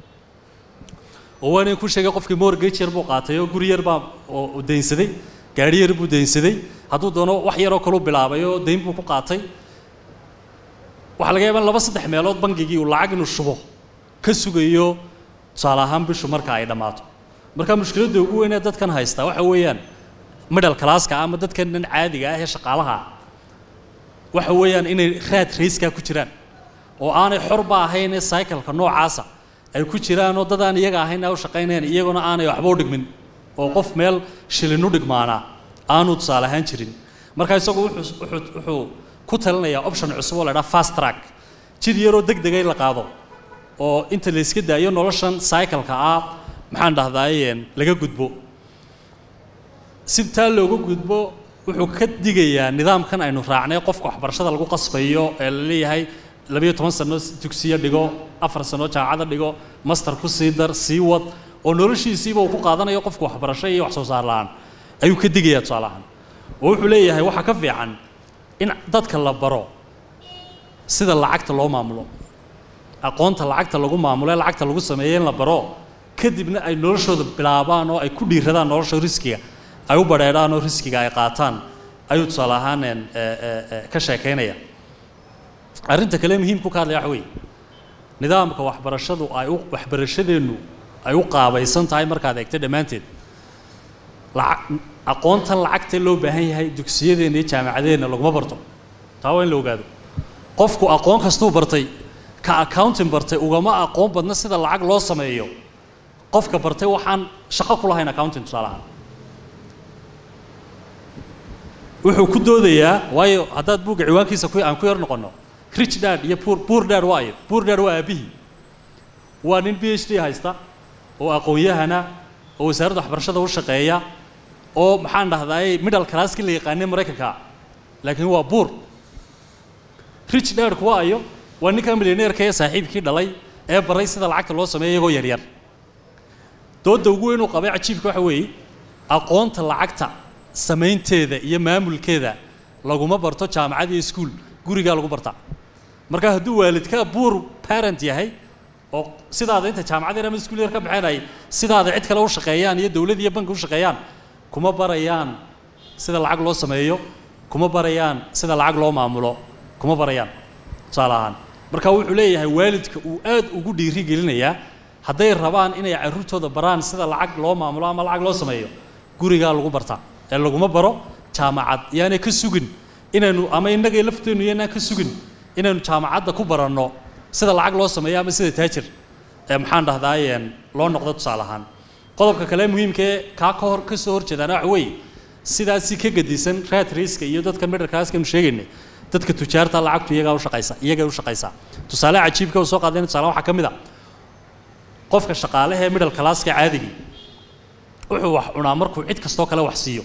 S4: oo waa inay ku sheegay qofkii mortgage yar buu qaatay oo guri yar baa oo daynsaday gaari yar buu daynsaday hadduu doono wax yaroo kaluu bilaabay oo dayn buu ku qaatay waxaa laga yaabaa in laba saddex meelood bangigii uu lacag inuu shubo ka sugayo tusaale ahaan bishu marka ay dhammaato marka mushkiladda ugu weyn ee dadkan haystaa waxa weeyaan middle classka ama dadkan dhan caadiga ah ee shaqaalaha ah waxa weeyaan inay raad rayskaa ku jiraan oo aanay xorba ahayn ee cycleka noocaasa ay ku jiraan oo dad aan iyaga ahayn ay u shaqaynayn iyaguna aanay waxba u dhigmin oo qof meel shilin u dhigmaanaa aanu tusaale ahaan jirin marka isagu wuxuu wuxuu wuxuu ku talinayaa option cusub oo la idhaha fast track jid yaroo deg dega in la qaado oo inta la iska daayo noloshan cycleka ah maxaan dhahdaay laga gudbo si taa looga gudbo wuxuu ka digayaa nidaamkan aynu raacnay qofka waxbarashada lagu qasbayo ee la leeyahay labayo toban sano dugsiyo dhigo afar sano jaamacada dhigo master ku sii dar sii wad oo noloshiisiiba uu ku qaadanayo qofka waxbarasho iyo wax soo saar la-aan ayuu ka digayaa tusaale ahaan oo wuxuu leeyahay waxaa ka fiican in dadka la baro sida lacagta loo maamulo aqoonta lacagta lagu maamulo ee lacagta lagu sameeyo in la baro kadibna ay noloshooda bilaabaan oo ay ku dhiiradaan nolosha riskiga ay u badheedhaan oo riskiga ay qaataan ayuu tusaale ahaan ka sheekaynaya arrinta kale muhiimku ka hadlaya waxa weeye nidaamka waxbarashadu ay u waxbarashadeennu ay u qaabaysan tahay markaad eegto dhammaanteed lacag aqoontan lacagta loo baahan yahay dugsiyadeenna iyo jaamacadeenna laguma barto taa waa in la ogaado qofku aqoon kastuu bartay ka accounting bartay ugama aqoon badna sida lacag loo sameeyo qofka bartay waxaan shaqo ku lahayn accounting tusaale ahaan wuxuu ku doodayaa waayo haddaad buugga ciwaankiisa ku aan ku yar noqonno rich dad iyo poor poor dad waa ayo poor dad waa aabihii waa nin b h d haysta oo aqoon-yahana oo wasaaradda waxbarashada u shaqeeya oo maxaan dhahdaay middle classki la yaqaanay maraykanka laakiin waa buur rich dadku waa ayo waa ninka milyaneerka ee saaxiibkii dhalay ee baray sida lacagta loo sameeyo iyagoo yaryar doodda ugu weyn uu qabay cajiibka waxa weeye aqoonta lacagta samaynteeda iyo maamulkeeda laguma barto jaamacad iyo iskuul gurigaa lagu bartaa marka hadduu waalidka buur parent yahay oo sidaada inta jaamacad yar ama iskuul yar ka baxeen ay sidaada cid kale u shaqeeyaan iyo dowlad iyo banki u shaqeeyaan kuma barayaan sida lacag loo sameeyo kuma barayaan sida lacag loo maamulo kuma barayaan tusaale ahaan marka wuxuu leeyahay waalidka uu aad ugu dhiiri gelinayaa hadday rabaan inay carruurtooda baraan sida lacag loo maamulo ama lacag loo sameeyo gurigaa lagu bartaa ee laguma baro jaamacad yaanay ka sugin inaynu ama innagay lafteennu yaanaan ka sugin inaynu jaamacadda ku baranno sida lacag loo sameeyo ama sida taajir ee maxaan dhahdaayeen loo noqdo tusaale ahaan qodobka kale muhiimkee kaa ka hor ka soo horjeedaana waxa weeye sidaasi ka gedisan raad rayska iyo dadka middle classkanu sheegaynay dadka tujaarta lacagtu iyagaa u shaqaysa iyagay u shaqaysaa tusaale cajiibka uu soo qaadayna tusaale waxaa ka mid a qofka shaqaalaha ee middle classka caadigii wuxuu wax cunaa markuu cid kastoo kale wax siiyo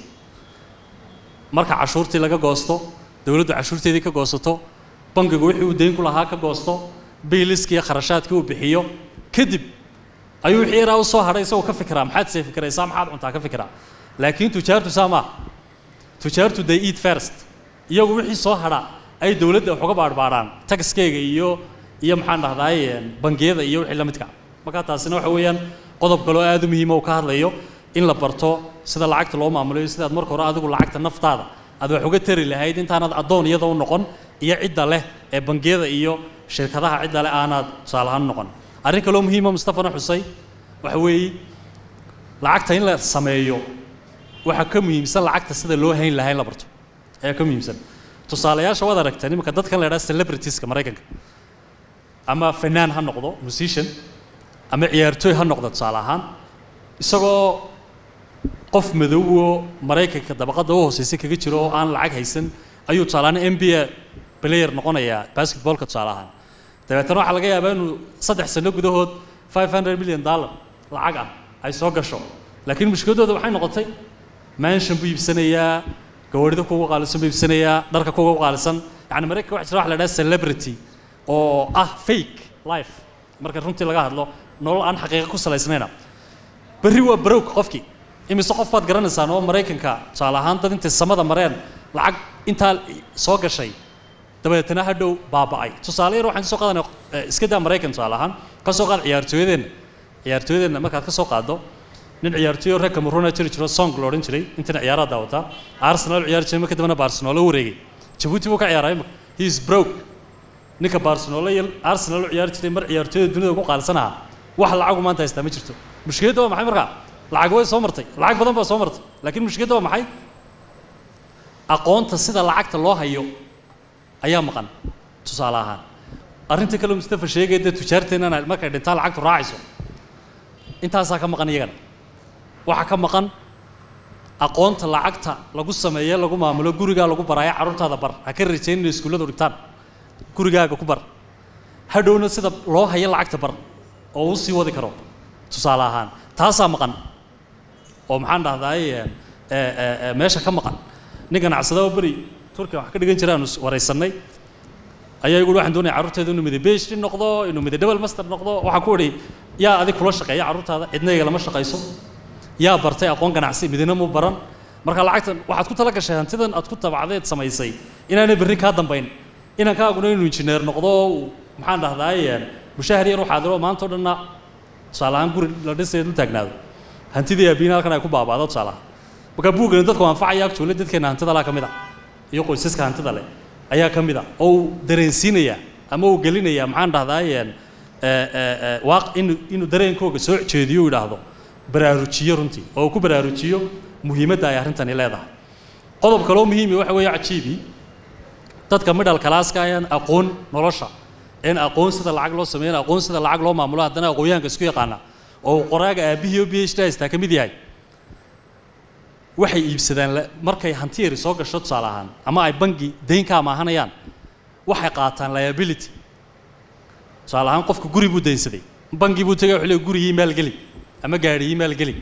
S4: marka cashuurtii laga goosto dowladdu cashuurteedii ka goosato bangigu wixii uu deyn ku lahaa ka goosto biiliskii iyo kharashaadkii uu bixiyo kadib ayuu wixii yaraa u soo hadhay isagoo ka fikiraa maxaad see fikiraysaa maxaad cuntaa ka fikiraa laakiin tujaartu saa maaha tujaartu they eat first iyagu wixii soo hadha ay dowladda wax uga baadhbaadhaan taxkeyga iyo iyo maxaan dhahdaay bangiyada iyo wixii la midka marka taasina waxa weeyaan qodob kaloo aad u muhiima uu ka hadlayo in la barto sida lacagta loo maamulayo sidaad marka hore adigu lacagta naftaada aad wax uga tari lahayd intaanad addoon iyada u noqon iyo cidda leh ee bangiyada iyo shirkadaha cidda leh aanaad tusaale ahaan noqon arrin kaloo muhiima mustafana xusay waxa weeye lacagta in la sameeyo waxaa ka muhiimsan lacagta sida loo hayn lahaa in la barto ayaa ka muhiimsan tusaalayaasha waad aragteen iminka dadkan la idhaha celebritiska maraykanka ama fanaan ha noqdo musician ama ciyaartooy ha noqdo tusaale ahaan isagoo qof madowoo maraykanka dabaqadda u hooseysa kaga jiro oo aan lacag haysan ayuu tusaale ahaan n b a player noqonayaa basketballka tusaale ahaan dabeetana waxaa laga yaabaa inuu saddex sano gudahood five hundred million dollar lacag ah ay soo gasho laakiin mushkiladooda waxay noqotay mansion buu iibsanayaa gawaarida kugu qaalisan buu iibsanayaa dharka kugu qaalisan yani maraykanka waxa jira wax la idhaha celebrity oo ah fake life marka runtii laga hadlo nolol aan xaqiiqa ku salaysnayna berri waa barowg qofkii imise qof baad garanaysaan oo maraykanka tusaale ahaan dad intay samada mareen lacag intaa soo gashay dabeetana hadhow baaba'ay tusaale yar waxaan soo qaadanay iska daa maraykan tusaale ahaan ka soo qaad ciyaartooyadeenna ciyaartooyadeenna markaad ka soo qaaddo nin ciyaartooyo reer cameroona jiri jiro song la odhan jiray intana ciyaaraha daawataa arsenal ciyaari jiray marka dambena barcelona u wareegay jabuuti buu ka ciyaaray imika he is broke ninka barcelona iyo arsenal u ciyaari jiray mar ciyaartooyada dunida ugu qaalsanaha wax lacagu maanta haystaa ma jirto mushkiladda waa maxay markaa lacag way soo martay lacag badan baa soo martay laakiin mushkiladda waa maxay aqoonta sida lacagta loo hayo ayaa maqan tusaale ahaan arrinta kale mustafa sheegaya dee tujaarteennana markay dhintaan lacagtu raacayso intaasaa ka maqan iyagana waxaa ka maqan aqoonta lacagta lagu sameeye lagu maamulo gurigaa lagu baraayo carruurtaada bar ha ka rajayn inay iskuulladu dhigtaan gurigaaga ku bar hadhowna sida loo hayo lacagta bar oo uu sii wadi karo tusaale ahaan taasaa maqan oo maxaan dhahdaay meesha ka maqan nin ganacsada oo beri turkiya wax ka dhigan jira aanu waraysannay ayaa igu waxaan doonaya carruurteeda inuu miday beshri noqdo inuu miday double master noqdo waxaan ku idhi yaa adig kula shaqeeya carruurtaada cidna iga lama shaqayso yaa bartay aqoon ganacsi midina mu baran marka lacagtan waxaad ku tala gashay hantidan aad ku tabacdeed samaysay inaanay berri kaa dambayn inankaaguna inuu injineer noqdo maxaan dhahdaay mushahar yar waxaa diro maanta o dhanna tusaale ahaan guri la dhisaya dul taagnaado hantidii aabiina halkan ay ku baabaado tusaale ahaan marka buugani dadku anfacaya actually dadkeena hantida laa ka mid a iyo qoysaska hantida leh ayaa ka mid a oo uu dareensiinaya ama uu gelinaya maxaan dhahdaay waaq inuu inuu dareenkooga soo jeediyo uu yidhaahdo baraarujiyo runtii oo uu ku baraarujiyo muhiimadda ay arrintani leedahay qodob kaloo muhiimi waxa weeye cajiibi dadka middle classka ayaan aqoon nolosha een aqoon sida lacag loo sameeyo aqoon sida lacag loo maamulo haddana aqoonyahanka isku yaqaana oo qoraaga aabihii oo phd haystaa ka mid yahay waxay iibsadaan markay hanti yari soo gasho tusaale ahaan ama ay bangi dayn ka amaahanayaan waxay qaataan liability tusaale ahaan qofka guri buu daynsaday bangi buu tegay wuxuu leeyahay gurigii maalgeli ama gaadhigii maalgeli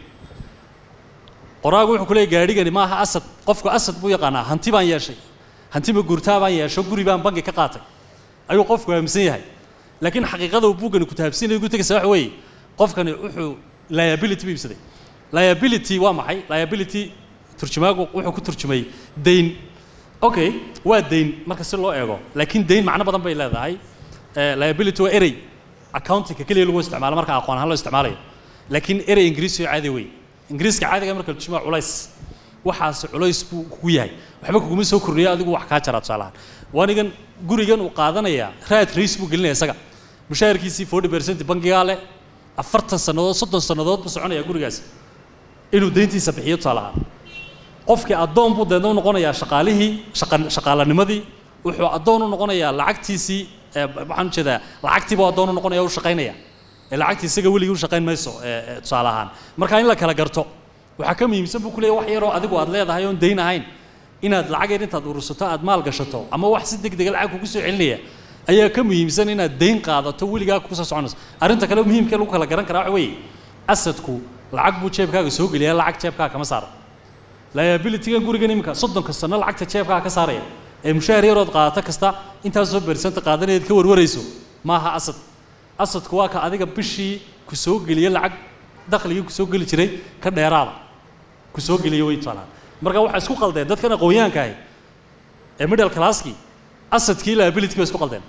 S4: qoraagu wuxuu ku leeyahay gaadhigani maaha asad qofku asad buu yaqaanaa hanti baan yeeshay hanti ma guurtaa baan yeesho guri baan bangi ka qaatay ayuu qofku aaminsan yahay laakiin xaqiiqada uu buuggani ku taabsiinaya gutegaysa waxa weeye qofkani wuxuu liability buu iibsaday liability waa maxay liability turjumaagu wuxuu ku turjumay dayn okay waa dayn marka si loo eego laakiin dayn macno badan bay leedahay liability waa erey accountingka keliya lagu isticmaalo marka aqoon ahaan loo isticmaalayo laakiin erey ingiriisi oo caadi wey ingiriiska caadiga marka la turjumaa culays waxaas culays buu kugu yahay waxba kuguma soo kordhiyo adigu wax kaa jaraa tusaalahaan waanigan gurigan uu qaadanayaa raad rays buu gelinaya isaga mushaharkiisii forty percent bangigaa leh afartan sannadood soddon sannadood buu soconayaa gurigaas inuu dayntiisa bixiyo tusaalahaan qofkii addoon buu deedna u noqonayaa shaqaalihii shaqa shaqaalanimadii wuxuu addoon u noqonayaa lacagtiisii waxaan ujeedaa lacagtii buu addoon u noqonaya u shaqaynaya ee lacagtii isaga weligii u shaqayn mayso tusaale ahaan marka in la kala garto waxaa ka muhiimsan buu ku leeyahay wax yaroo adigu aad leedahay oon dayn ahayn inaad lacag yar intaad urursato aad maal gashato ama wax si deg dega lacag kugu soo celinaya ayaa ka muhiimsan inaad dayn qaadato weligaa kugu soo soconayso arrinta kale muhiimka lagu kala garan karaa waxa weeye asadku lacag buu jeebkaaga soo geliyaa lacag jeebkaaga kama saaro liabilitygan gurigan iminka soddonka sano lacagta jeebkaaga ka saaraya ee mushaahar yarood qaadato kasta intaasoo bersanta qaadanayd ka warwarayso maaha asad asadku waa ka adiga bishii ku soo geliya lacag dakhligii ku soo geli jiray ka dheeraada ku soo geliya way tusaalahaan marka waxaa isku qaldeen dadkan aqoonyahanka ahi ee middle classkii asadkii liability bay isku qaldeen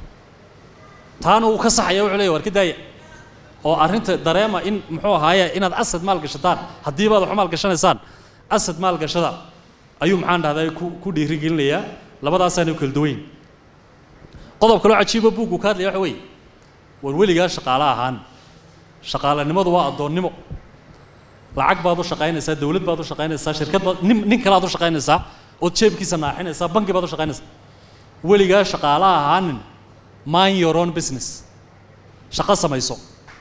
S4: taana uu ka saxaya wuxuu leeyahy war ka daaya oo arrinta dareema in muxuu ahaaye inaad asad maal gashataan haddii baad wax maal gashanaysaan asad maal gashada ayuu maxaan dhahday ku ku dhiirigelinayaa labadaasaana u kala duwayn qodob kaloo cajiiba buuggu ka hadlaya waxa weeye war weligaa shaqaale ahaan shaqaalanimadu waa addoonnimo lacag baad u shaqaynaysaa dawlad baad u shaqaynaysaa shirkad baad nin nin kalaad u shaqaynaysaa ood jeebkiisa naaxinaysaa bangi baad u shaqaynaysaa weligaa shaqaale ahaanin mind your own business shaqo samayso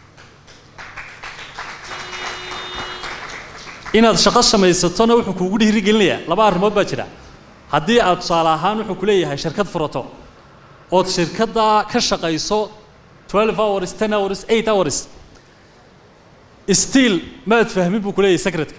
S4: inaad shaqo samaysatona wuxuu kuugu dhiirigelinayaa laba arrimood baa jira haddii aad tusaale ahaan wuxuu ku leeyahay shirkad furato ood shirkaddaa ka shaqayso 12 hours 10 hours 8 hours still maad fahmin buu ku leeyahay secretka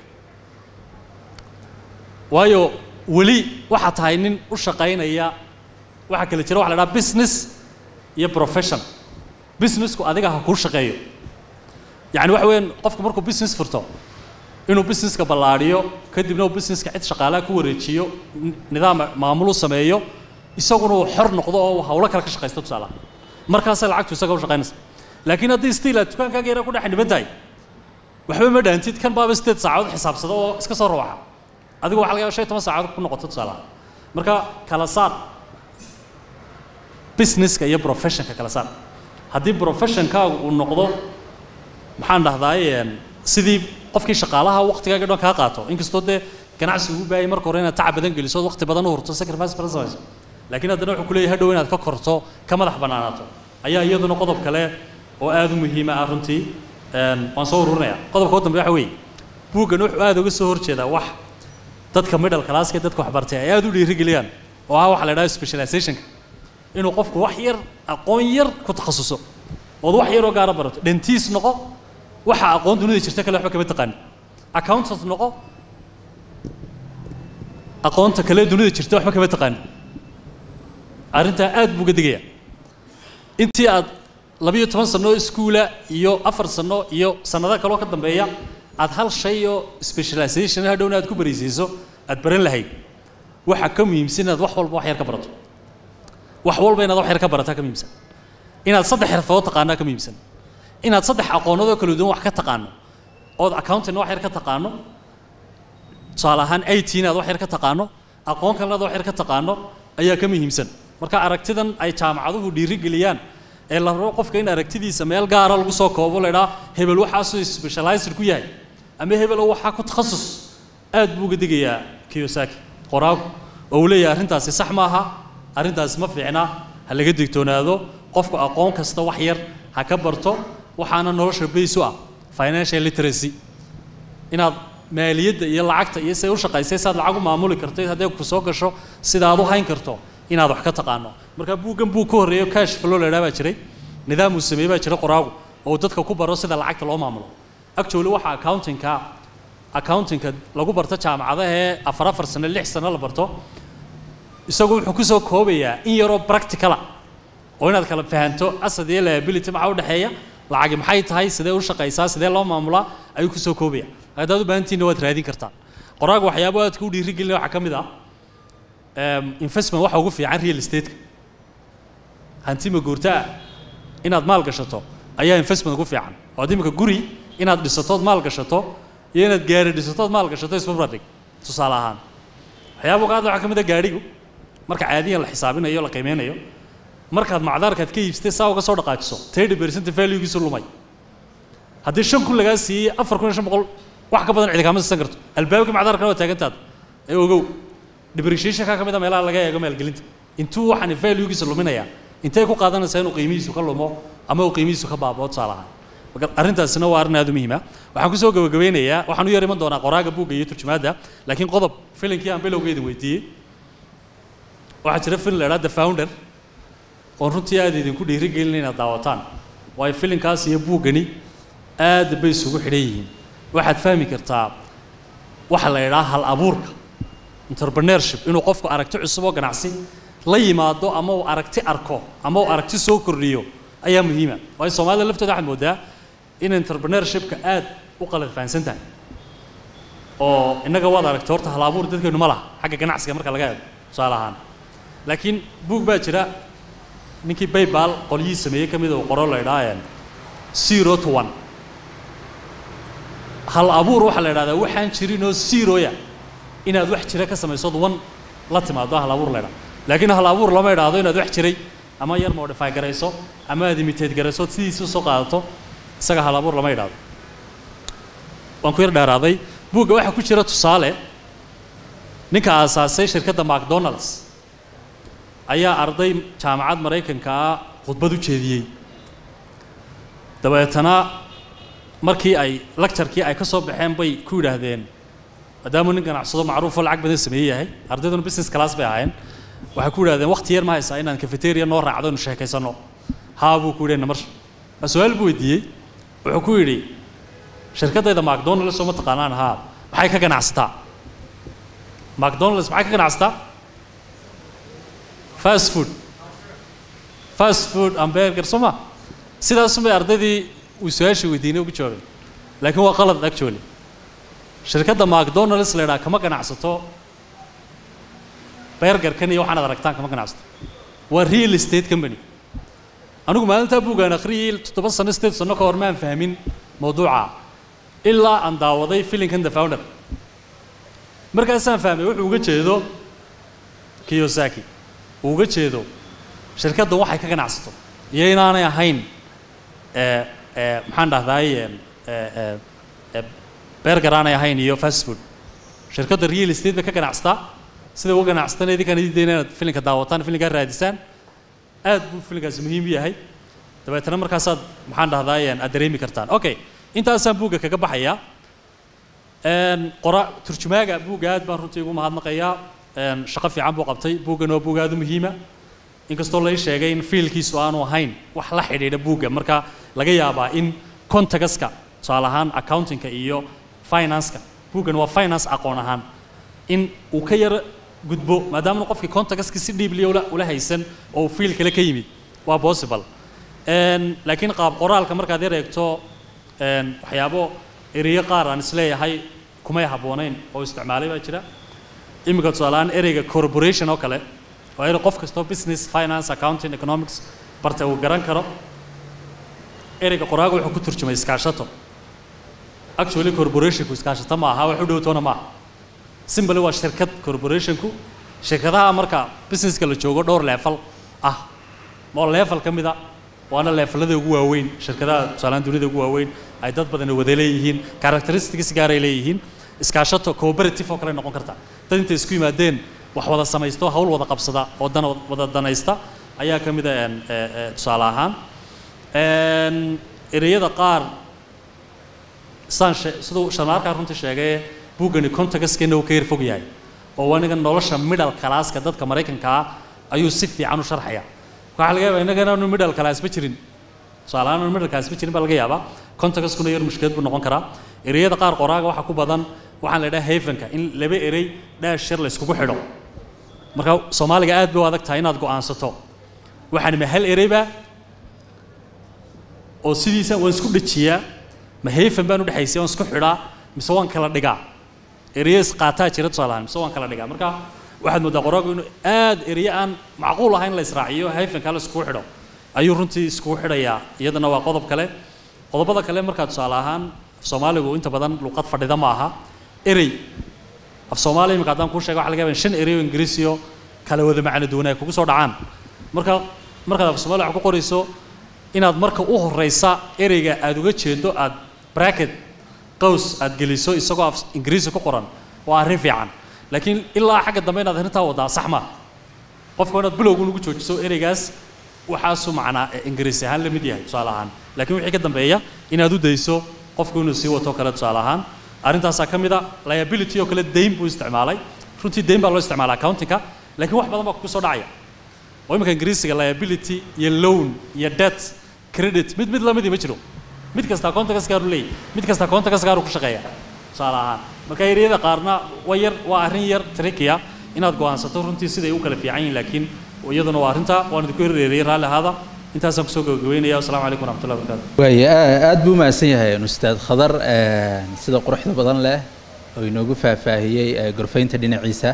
S4: waayo weli waxaa tahay nin u shaqaynaya waxaa kala jira waxa la dhaha business iyo profession businessku adiga ha kuu shaqeeyo yacni waxa weeyaan qofku markuu business furto inuu businesska ballaadhiyo kadibna uu businesska cid shaqaalaha ku wareejiyo n- nidaam maamulu sameeyo isaguna uu xor noqdo oo uu hawlo kale ka shaqaysto tusaalaha markaasay lacagtu isaga u shaqaynaysa laakiin haddii stiil aad dukaankaaga yara ku dhex dhiban tahay waxba ma dhaantid kan baaba sideed saacadood xisaabsado oo iska soo rawaxa adigu waxa laga yaaba shan iyo toban saacadood ku noqoto tusaalaha marka kala saar businesska iyo professionka kala saar haddii professionkaagu uu noqdo maxaan dhahdaay sidii qofkii shaqaalaha waqtigaaga dhan kaa qaato inkastoo dee ganacsi ugu baayay marka hore inaad tacab badan geliso waqti badan u hurto sacrifice badan samayso laakiin haddana wuxuu ku leeyahay hadhow inaad ka korto ka madax bannaanaato ayaa iyaduna qodob kale oo aad u muhiima ah runtii Een, waan soo ururinayaa qodobka u dambe waxa weeye buuggan wuxuu aad uga soo horjeedaa wax dadka middle classka dadka waxbartay ay aad u dhiirigeliyaan oo ah waxa la idhaha specializationka inuu qofku wax yar aqoon yar ku takhasuso ood wax yaroo gaara barato dentiis noqo waxa aqoon dunida jirta kale waxba kama taqaanin accountant noqo aqoonta kale dunida jirta waxba kama taqaanin arrintaa aad buu uga digayaa intii aad labiyo toban sano iskuula iyo afar sano iyo sannado kaloo ka dambeeya aad hal shay oo specialization hadhowna aad ku baraysiiso aad baran lahayd waxa ka muhiimsan inaad wax walba wax yar ka barato wax walba inaad wax yar ka barataa ka muhiimsan inaad saddex xirfadood taqaanaa ka muhiimsan inaad saddex aqoonadoo kala duwan wax ka taqaano ood accounting wax yar ka taqaano tusaale ahaan it inaad wax yar ka taqaano aqoon kalena aad wax yar ka taqaano ayaa ka muhiimsan marka aragtidan ay jaamacaduhu dhiirigeliyaan ee la rabo qofka in aragtidiisa meel gaara lagu soo koobo la idhaa hebel waxaasuu specialized ku yahay ama hebel waxaa ku takhasus aad buu uga digayaa kiyosaki qoraagu oo uu leeyahay arrintaasi sax maaha arrintaasi ma fiicna ha laga digtoonaado qofku aqoon kasta wax yar ha ka barto waxaana nolosha bays u ah financial literacy inaad maaliyadda iyo lacagta iyo say u shaqaysay saad lacag u maamuli kartay hadday ku soo gasho sidaad u hayn karto inaad wax ka taqaano marka buuggan buu ka horreeyo cash flow la idhaha baa jiray nidaam uu sameeyey baa jira qoraagu oo uu dadka ku baro sida lacagta loo maamulo actually waxa accountingka accountingka lagu barto jaamacadaha ee afar afar sano lix sano la barto isagu wuxuu ku soo koobayaa in yaroo practicala oo inaad kala fahanto asad iyo liability maxaa u dhexeeya lacagi maxay tahay sidee u shaqaysaa sidee loo maamulaa ayuu ku soo koobaya haddaad u baahantiinna waad raadin kartaan qoraagu waxyaabo aadka u dhiirigelina waxaa ka mid ah em, investment waxa ugu fiican real estate-ka hanti maguurtaa inaad maal gashato ayaa investment ugu fiican oo ad imika guri inaad dhisatood maal gashato iyo inaad gaari dhisatood maal gashato isbarbardhig tusaale ahaan waxyaaba uga hadla waxaa ka mid ah gaadhigu marka caadiyan la xisaabinayo la qiimeynayo markaad macdaarkaad ka iibsatay saa uga soo dhaqaajiso thirty percent valuegiisu lumay haddii shan kun lagaa siiyey afar kun iyo shan boqol wax ka badan cidi kaama siisan karto albaabka macdaarkana waa taagantaada ee ogow depreciationka ka mid a meelaha laga eego maalgelinta intuu waxaan valuegiisa luminayaa intay ku qaadanaysaa inuu qiimihiisu ka lumo ama uu qiimihiisu ka baaboo tusaale ahaan marka arrintaasina waa arrin aad u muhiima waxaan kusoo gabagabeynayaa waxaan u yar iman doonaa qoraaga buugga iyo turjumaadda laakiin qodob filinkii aan bilowgeeda weydiiyey waxaa jira filin la idhaha the founder oon runtii aad idinku dhiirigelin inaad daawataan waayo filinkaas iyo buuggani aad bay isugu xidhan yihiin waxaad fahmi kartaa waxa la idhaha hal abuurka entrepreneurship inuu qofku aragti cusub oo ganacsi la yimaado ama uu aragti arko ama uu aragti soo kordhiyo ayaa muhiima waayo soomaalida laftooda waxaad moodaa in entrepreneurshipka aad u qalad fahansan tahay oo innaga waad aragtay horta hal abuur dadkeenu ma laha xagga ganacsiga marka laga eego tusaale ahaan laakiin buug baa jira ninkii baybal qolyihii sameeyey ka mid uu qoro la idhaha zero to one hal abuur waxaa la idhahdaa waxaan jirinoo zeroya inaad wax jira ka samaysood one la timaado hal abuur la idhaha laakiin hal abuur lama idhaahdo inaad wax jiray ama yar modify garayso ama aad imitate garayso ood sidiisa usoo qaadato isaga hal abuur lama idhaahdo waan ku yar dheeraaday buugga waxaa ku jira tusaale ninka aasaasay shirkadda macdonalds ayaa arday jaamacad maraykanka ah khudbad u jeediyey dabeetana markii ay lecturkii ay ka soo baxeen bay ku yidhaahdeen maadaamuu nin ganacsado macruufoo lacag badan sameeye yahay ardayduna business class bay ahaayeen waxay ku yidhahdeen waqti yar ma haysaa inaan cafeteria noo raacdo inu sheekaysano haa buu ku yidhi namarsh waa su-aal buu weydiiyey wuxuu ku yidhi shirkaddayda macdonalds oo ma taqaanaan haa maxay ka ganacsataa macdonalds maxay ka ganacsataa fast food fast food and burger soo ma sidaasun bay ardaydii uu su-aasha weydiinay ugu jawaabay laakiin waa qalad actually shirkadda macdonalds la idhaha kama ganacsato bergerkan iyo waxaanaad aragtaan kama ganacsato waa real estate company anigu maalintaa buugaan akhriyay toddoba sano sideed sano ka hor maan fahmin mawduuca ilaa aan daawaday filinkan the founder markaasaan fahmay wuxuu uga jeedo kiyosaki uu uga jeedo shirkadda waxay ka ganacsato iyo inaanay ahayn ee ee maxaan dhahdaay ee ee ee berger aanay ahayn iyo fast food shirkadda real estate bay ka ganacsataa sida uga ganacsatana idinkaan idin dayna inaad filinka daawataan filinkaa raadisaan aad buu filinkaasi muhiim u yahay dabeetana markaasaad maxaan dhahdaay aad dareemi kartaan okay intaasaan buugga kaga baxayaa qora turjumaaga buugga aad baan runtii ugu mahadnaqayaa shaqo fiican buu qabtay buuggan waa buug aad u muhiima inkastoo lay sheegay in fiilkiisu aanu ahayn wax la xidhiidha buugga marka laga yaabaa in contagaska tusaale ahaan accountingka iyo financeka buuggan waa finance aqoon ahaan in uu ka yaro gudbo maadaama qofkii contagaski si dhiibliya ula ula haysan oo uu fiil kale ka yimid waa possible laakiin qaab qoraalka markaad yar eegto waxyaabo ereyo qaar aan isleeyahay kumay habboonayn oo isticmaalay baa jira iminka tusaalehaan ereyga corporation oo kale waa erey qof kastoo business finance accounting economics barta uu garan karo ereyga qoraaga wuxuu ku turjumay iskaashato actually corporationku iskaashato ma aha wax u dhowtoona ma aha simbly waa shirkad corporationku shirkadaha marka businesska la joogo dhowr leefal ah oo leefal ka mid a waana leefalada ugu waaweyn shirkadaha tusaalehaan dunida ugu waaweyn ay dad badan wada leeyihiin characteristics gaaray leeyihiin iskaashato cooperative oo kale noqon karta dad intay isku yimaadeen wax wada samaysto hawl wada qabsada oo dan wada danaysta ayaa ka mid a tusaale ahaan ereyada qaar saan siduu sharmaarkaa runtii sheegay buuggani contagaskeenna uu ka yar fog yahay oo aniga nolosha middle classka dadka maraykanka ah ayuu si fiican u sharxaya waxaa laga yaabaa innagana aanu middle class ma jirin tusaale ahaan aanu middle class ma jirin baa laga yaabaa contagaskuna yar mushkilad buu noqon karaa ereyada qaar qoraaga waxaa ku badan waxaan la idhaha havenka in laba erey dhaash yar la iskugu xidho marka soomaaliga aad bay u adag tahay inaad go'aansato waxaan ma hal ereyba oo sidiisa waan isku dhajiyaa ma haven baan u dhexaysay waan isku xidhaa mise waan kala dhigaa ereyo isqaataa jira tusaale ahaan mise waan kala dhigaa marka waxaad moodaa qoraagu inuu aad ereyo aan macquul ahayn la israaciyo havenka la iskugu xidho ayuu runtii iskugu xidhayaa iyadana waa qodob kale qodobada kale markaa tusaale ahaan af soomaaligu inta badan luqad fadhida ma aha erey af soomaaliya imika haddaan kuu sheega waxa laga yaabaa in shan erey oo ingiriisiyo kala wada macno duwan ay kugu soo dhacaan marka markaad af soomaaliya wax ku qorayso inaad marka u horeysa ereyga aad uga jeedo aad bracket qaws aad geliso isagoo af ingiriisi ku qoran waa arrin fiican laakiin ilaa xagga dambe inaad arrintaa wadaa sax ma qofka inaad bilowgun ugu joojiso ereygaas waxaasu macnaa ingiriisi ahaan la mid yahay tusaale ahaan laakiin wixii ka dambeeya inaad u dayso qofku inuu sii wato kale tusaale ahaan arrintaasaa ka mid a liability oo kale dayn buu isticmaalay runtii dayn baa loo isticmaala accountingka laakiin wax badan baa kugu soo dhacaya oo imika ingiriisiga liability iyo loan iyo debt credit mid mid lamidii ma jiro mid kastaa contacts gaaru leeyahy mid kastaa contacts gaaru ku shaqeeya tusaale ahaan marka ereyada qaarna waa yar waa arrin yar trickiya inaad go'aansato runtii siday u kala fiican yihiin laakiin iyaduna waa arrinta waan idinku hereeriyay raalli ahaada intaasaan kusoo gabagabeynaya wasalaamu calaykum waraxmatullahi wabarakatu
S1: waay aad buu mahadsan yahay ustaad khadar sida quruxda badan leh oo inoogu faahfaahiyey gorfaynta dhinaciisa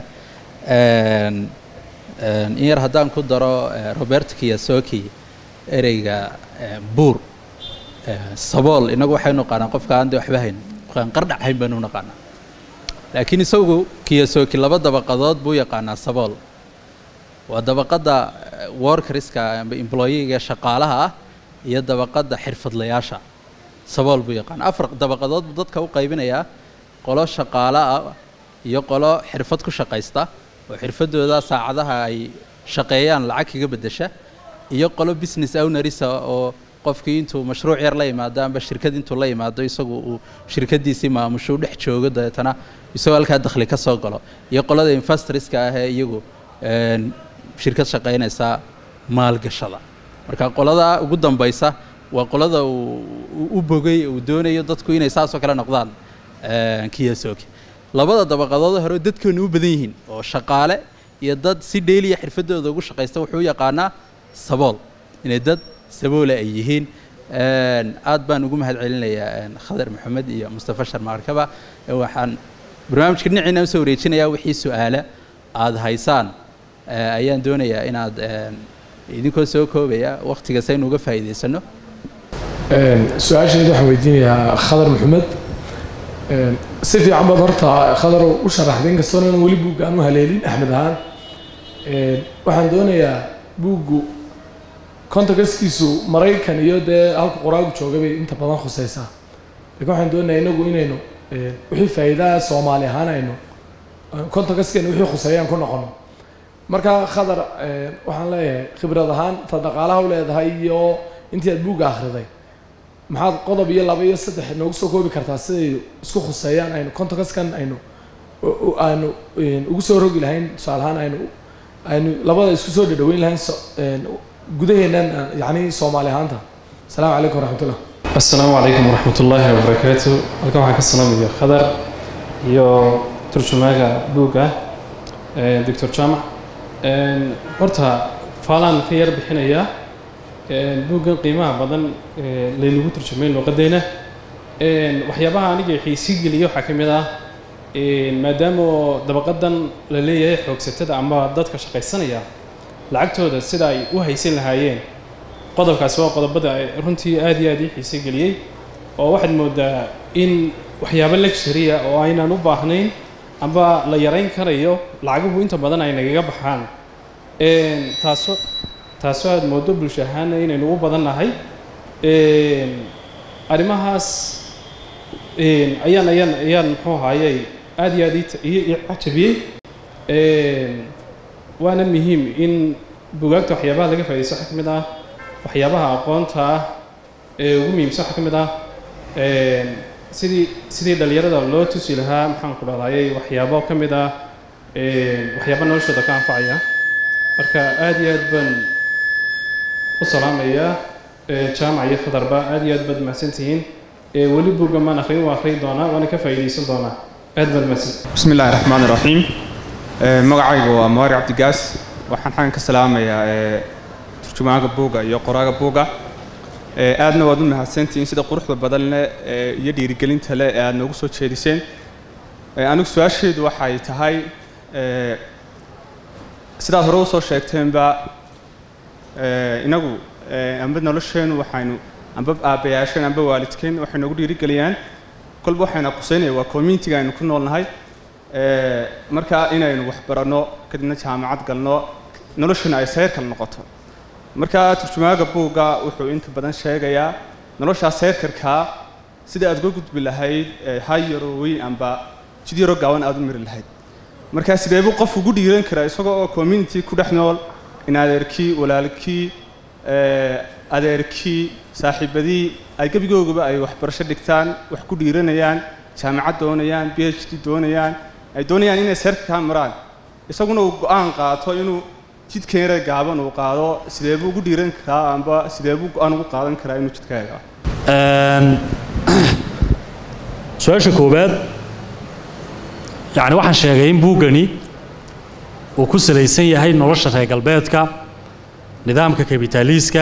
S1: in yar haddaan ku daro robert kiyasoki ereyga buur sabool inagu waxaynu naqaanaa qofka aan de waxba hayn qofkaan qardhac hayn baynu naqaanaa laakiin isagu kiyasoki laba dabaqadood buu yaqaanaa sabool waa dabaqadda workerska amba employeega shaqaalaha ah iyo dabaqadda xirfadlayaasha sabool buu yaqaan afar dabaqadood buu dadka u qaybinayaa qolo shaqaale ah iyo qolo xirfad ku shaqaysta oo xirfadooda saacadaha ay shaqeeyaan lacag kaga beddesha iyo qolo business ownerisa oo qofkii intuu mashruuc yar la yimaado amba shirkad intuu la yimaado isagu uu shirkadiisii maamusho u dhex joogo dabeetana isagoo halkaa dakhli ka soo galo iyo qolada investorska ah ee iyagu shirkad shaqaynaysa maalgashada marka qolada ugu dambaysa waa qolada uu u bogay uu doonayo dadku inay saasoo kale noqdaan kiyasoki labada dabaqadood hore dadkeenu u badan yihiin oo shaqaale iyo dad si dheeliya xirfadooda ugu shaqaysta wuxuu u yaqaanaa sabool inay dad saboole ay yihiin Een, aad baan ugu mahad celinayaa een, khadar maxamed iyo mustafa sharmaarkaba Ee, waxaan barnaamijka dhinaciina usoo wareejinayaa wixii su-aale aada haysaan ee, ayaan doonayaa inaad een, idinkoo soo koobaya waqtiga saynu uga faa'iidaysano
S5: su-aasheedu waxaan weydiinayaa khadar maxamed Een, si fiican baad horta khadar u sharaxday inkastoona inaan weli buugga aan u haleelin axmed ahaan Een, waxaan doonayaa buuggu contextkiisu maraykan iyo dee halka qoraagu jooga bay inta badan khuseysaa laakiin waxaan doonayaa inagu inaynu een, wixii faa'iidaa soomaali ahaan aynu contextkeena wixii khuseeyaan ku noqono marka khadar een, waxaan leeyahay khibrad ahaan ta dhaqaalaha u leedahay iyo intii aad buugga akhriday maxaad qodob iyo laba iyo saddex noogu soo koobi kartaa siday isku khuseeyaan aynu contextkan aynu u- u- aynu een, ugu soo rogi lahayn tusaale ahaan aynu aynu labada isku soo dhadhaweyn lahayn so- een, gudaheennan aan- yacni soomaali ahaanta asalaamu calaykum waraxmatullah
S6: asalaamu calaykum waraxmat ullaahi wabarakaatu halkan waxaan ka salaamaya khadar iyo turjumaaga buugga eh, doctor jaamac Een, horta faalaan ka yar bixinayaa Een, buuggan qiimaha badan ee laynagu turjumay luuqadeena Een, waxyaabaha aniga xiisi geliya waxaa ka mid ah een, maadaama oo dabaqadan la leeyahay xoogsatada ama dadka shaqaysanaya lacagtooda sida ay u haysan lahaayeen qodobkaasi waa qodobada ay runtii aad iyo aad ii xiise geliyey oo waxaad moodaa in waxyaabo luxury ah oo aynaan u baahnayn amba la yarayn karayo lacaguhu inta badan ay nagaga baxaan Een, taaso taasoo aad moodo bulsho ahaana inaynu u badan nahay Een, arrimahaas een, ayaan ayaan ayaan muxuu ahaayey aad iyo aad ii ta- ii ii cajabiyey Een, waana muhiim in bugaagta waxyaabaha laga faa'iidaysto waxaa ka mid ah waxyaabaha aqoonta ah ee ugu muhiimsan waxaa ka mid ah een, sidii sidii dhalinyarada loo tusi lahaa maxaan ku dhahdaayey waxyaabo ka mid ah een, waxyaabo noloshooda ka anfacaya marka aad iyo aad baan u salaamayaa ee, jaamac iyo khadarba aad iyo aad baad mahadsantihiin ee, weli buugga maan akhrin waa akhriyi doonaa waana ka faa'iidaysan doonaa aad baad mahadsantihiin
S7: بسم الله الرحمن الرحيم آه، magacaygu waa maari cabdigaas waxaan xagan ka salaamayaa ee, turjumaaga buugga iyo qoraaga buugga Ee, aadna waad u mahadsantihiin sida quruxda badan leh ee, iyo dhiirigelinta leh ee aad noogu soo jeediseen Ee, anigu su-aasheedu waxay tahay ee, sidaad hore usoo sheegteenba ee, inagu ee, amba nolosheenu waxaynu amba aabbayaasheen amba waalidkeen waxay noogu dhiirigeliyaan kolba waxayna quseynaya waa communitiga aynu ku noolnahay Ee, marka inaynu wax baranno kadibna jaamacad galno noloshuna ay seyrkal noqoto marka turjumaaga buugga wuxuu inta badan sheegayaa noloshaa seyrkarkaa sida aad uga gudbi lahayd ee, hay yaroowi amba jid yaroo gaaban aad u miri lahayd marka sidee buu qof ugu dhiiran karaa isagoo oo community ku dhex nool in adeerkii walaalkii ee, adeerkii saaxiibadii ay gebigoogaba ay waxbarasho dhigtaan wax ku dhiiranayaan jaamacad doonayaan b h d doonayaan ay doonayaan inay seerka kaa maraan isaguna uu go-aan qaato inuu jidkan yare gaaban uu qaado sidee buu ugu dhiiran karaa amba sidee buu go-aan ugu qaadan karaa inuu jidkaaga
S4: Een, su-aasha koowaad yacni waxaan sheegay in buuggani uu ku salaysan yahay nolosha reer galbeedka nidaamka kabitaaliiska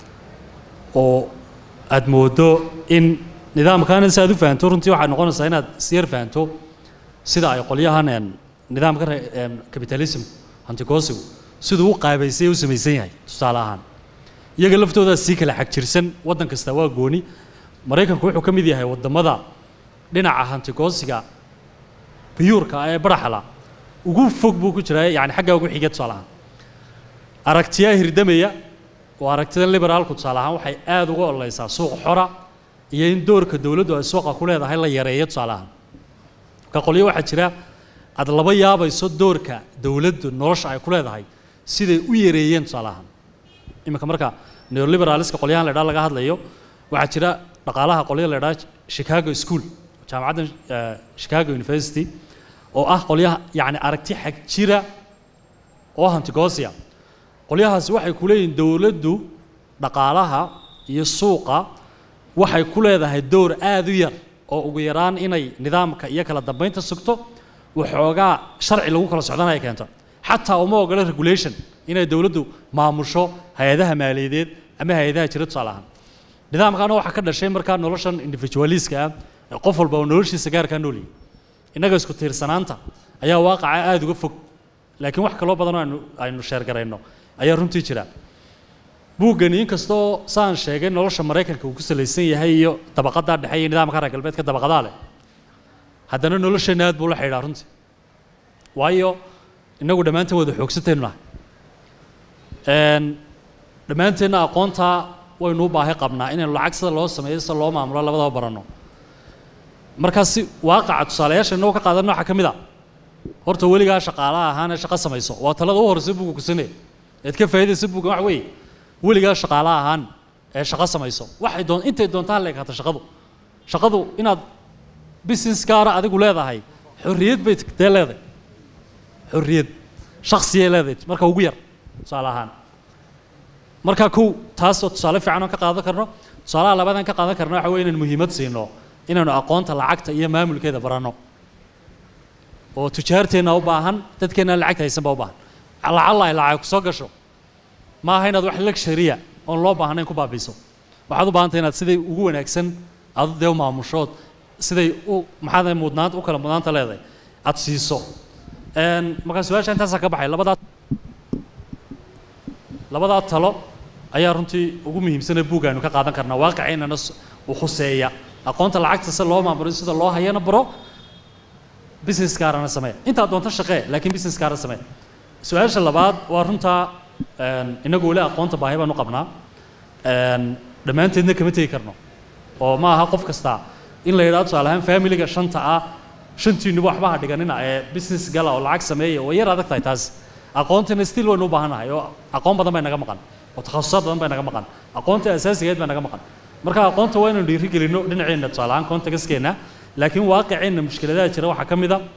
S4: oo aad moodo in nidaamkaana si aad u fahanto runtii waxay noqonaysaa inaad isyar fahanto sida ay qolyahan een, nidaamka re- een, capitalism hantigoosigu siduu u qaabaysay u samaysan yahay tusaale ahaan iyaga laftoodaa sii kala xagjirsan waddan kasta waa gooni maraykanku wuxuu ka mid yahay waddamada dhinaca hantigoosiga biyuurka ah ee baraxala ugu fog buu ku jiraa yani xaggaa ugu xiga tusaale ahaan aragtiyaa hirdamaya oo aragtida liberaalku tusaale ahaan waxay aad uga ololeysaa suuq xora iyo in doorka dowladdu ay suuqa ku leedahay la yareeyo tusaale ahaan marka qolyo waxaa jira aad laba yaabayso doorka dowladdu nolosha ay ku leedahay siday u yareeyeen tusaale ahaan iminka marka neoliberaliska qolyahan la idhaa laga hadlayo waxaa jira dhaqaalaha qolyo la idhaa chicago school jaamacadda eh, chicago university oo ah qolyaha yacni aragti xag jira oo hantigoosia qolyahaasi waxay ku leeyihiin dowladdu dhaqaalaha iyo suuqa waxay ku leedahay door aad u yar oo ugu yaraan inay nidaamka iyo kala dambeynta sugto waxoogaa sharci lagu kala socdana ay keento xataa uma ogola regulation inay dowladdu maamusho hay-adaha maaliyadeed ama hay-adaha jira tusaale ahaan nidaamkaana waxaa ka dhashay markaa noloshan individualiska ah ee qof walba oo noloshiisa gaarkaa nool yahay innaga isku tiirsanaanta ayaa waaqaca aada uga fog laakiin wax kaloo badan oo aynu aynu sheergarayno ayaa runtii jira buuggani inkastoo saan sheegay nolosha maraykanka uu ku salaysan yahay iyo dabaqadaa dhexe iyo nidaamka reer galbeedka dabaqadaa leh haddana nolosheenna aad buu la xidhaa runtii waayo innagu dhammaanteen wada xoogsataynu nahay Een, dhammaanteenna aqoontaa waynu u baahi qabnaa inaynu lacag sida loo sameeyo sida loo maamulo labadaba baranno markaasi waaqaca tusaalayaasha inagoo ka qaadan waxaa ka mid a horta weligaa shaqaalaha ahaan ee shaqo samayso waa talada u horeysa buuga kusanaya eed ka faa'iidaysa buuga wax weeye weligaa shaqaalaha ahaan ee shaqo samayso waxay doon intay doontaan la ekaato shaqadu shaqadu inaad business gaara adigu leedahay xorriyad bay dee leedahay xorriyad shaksiyay leedahay marka ugu yar tusaale ahaan marka kow taas oo tusaale fiican oo ka qaadan karno tusaalaha labaadaan ka qaadan karno waxa weye inaan muhiimad siino inaanu aqoonta lacagta iyo maamulkeeda baranno oo tujaarteenna u baahan dadkeenna lacagta haysan baa u baahan lacalla ay lacag kusoo gasho ma aha inaad wax luxury-a oon loo baahnayn ku baabiiso waxaad u baahantay inaad siday ugu wanaagsan aad dee u maamushood siday u maxaad mudnaanta u kala mudnaanta leedahay aad siiso Een, markaa su-aasha intaasaa ka baxay labadaa labadaa talo ayaa runtii ugu muhiimsanee buug aynu ka qaadan karnaa waaqiceennana s- u khuseeya aqoonta lacagta si loo maamulo sida loo hayana baro business gaarana samee intaa doonto shaqee laakiin business gaara samee su-aasha labaad waa runtaa een, inagu weli aqoonta baahi baan u qabnaa een, dhammaanteedna kama tegi karno oo ma aha qof kasta in la yidhahdo tusaale ahaan familiga shanta ah shantiinuba waxba ha dhiganina ee business gala oo lacag sameeya way yar adag tahay taas aqoontina still waynu u baahannahay oo aqoon badan bay naga maqan oo takhasusaad badan bay naga maqan aqoonta asaasigeed baa naga maqan marka aqoonta waa inaynu dhiirigelino dhinaceenna tusaale ahaan contextkeena laakiin waaqiceenna mushkiladaha jira waxaa ka mid a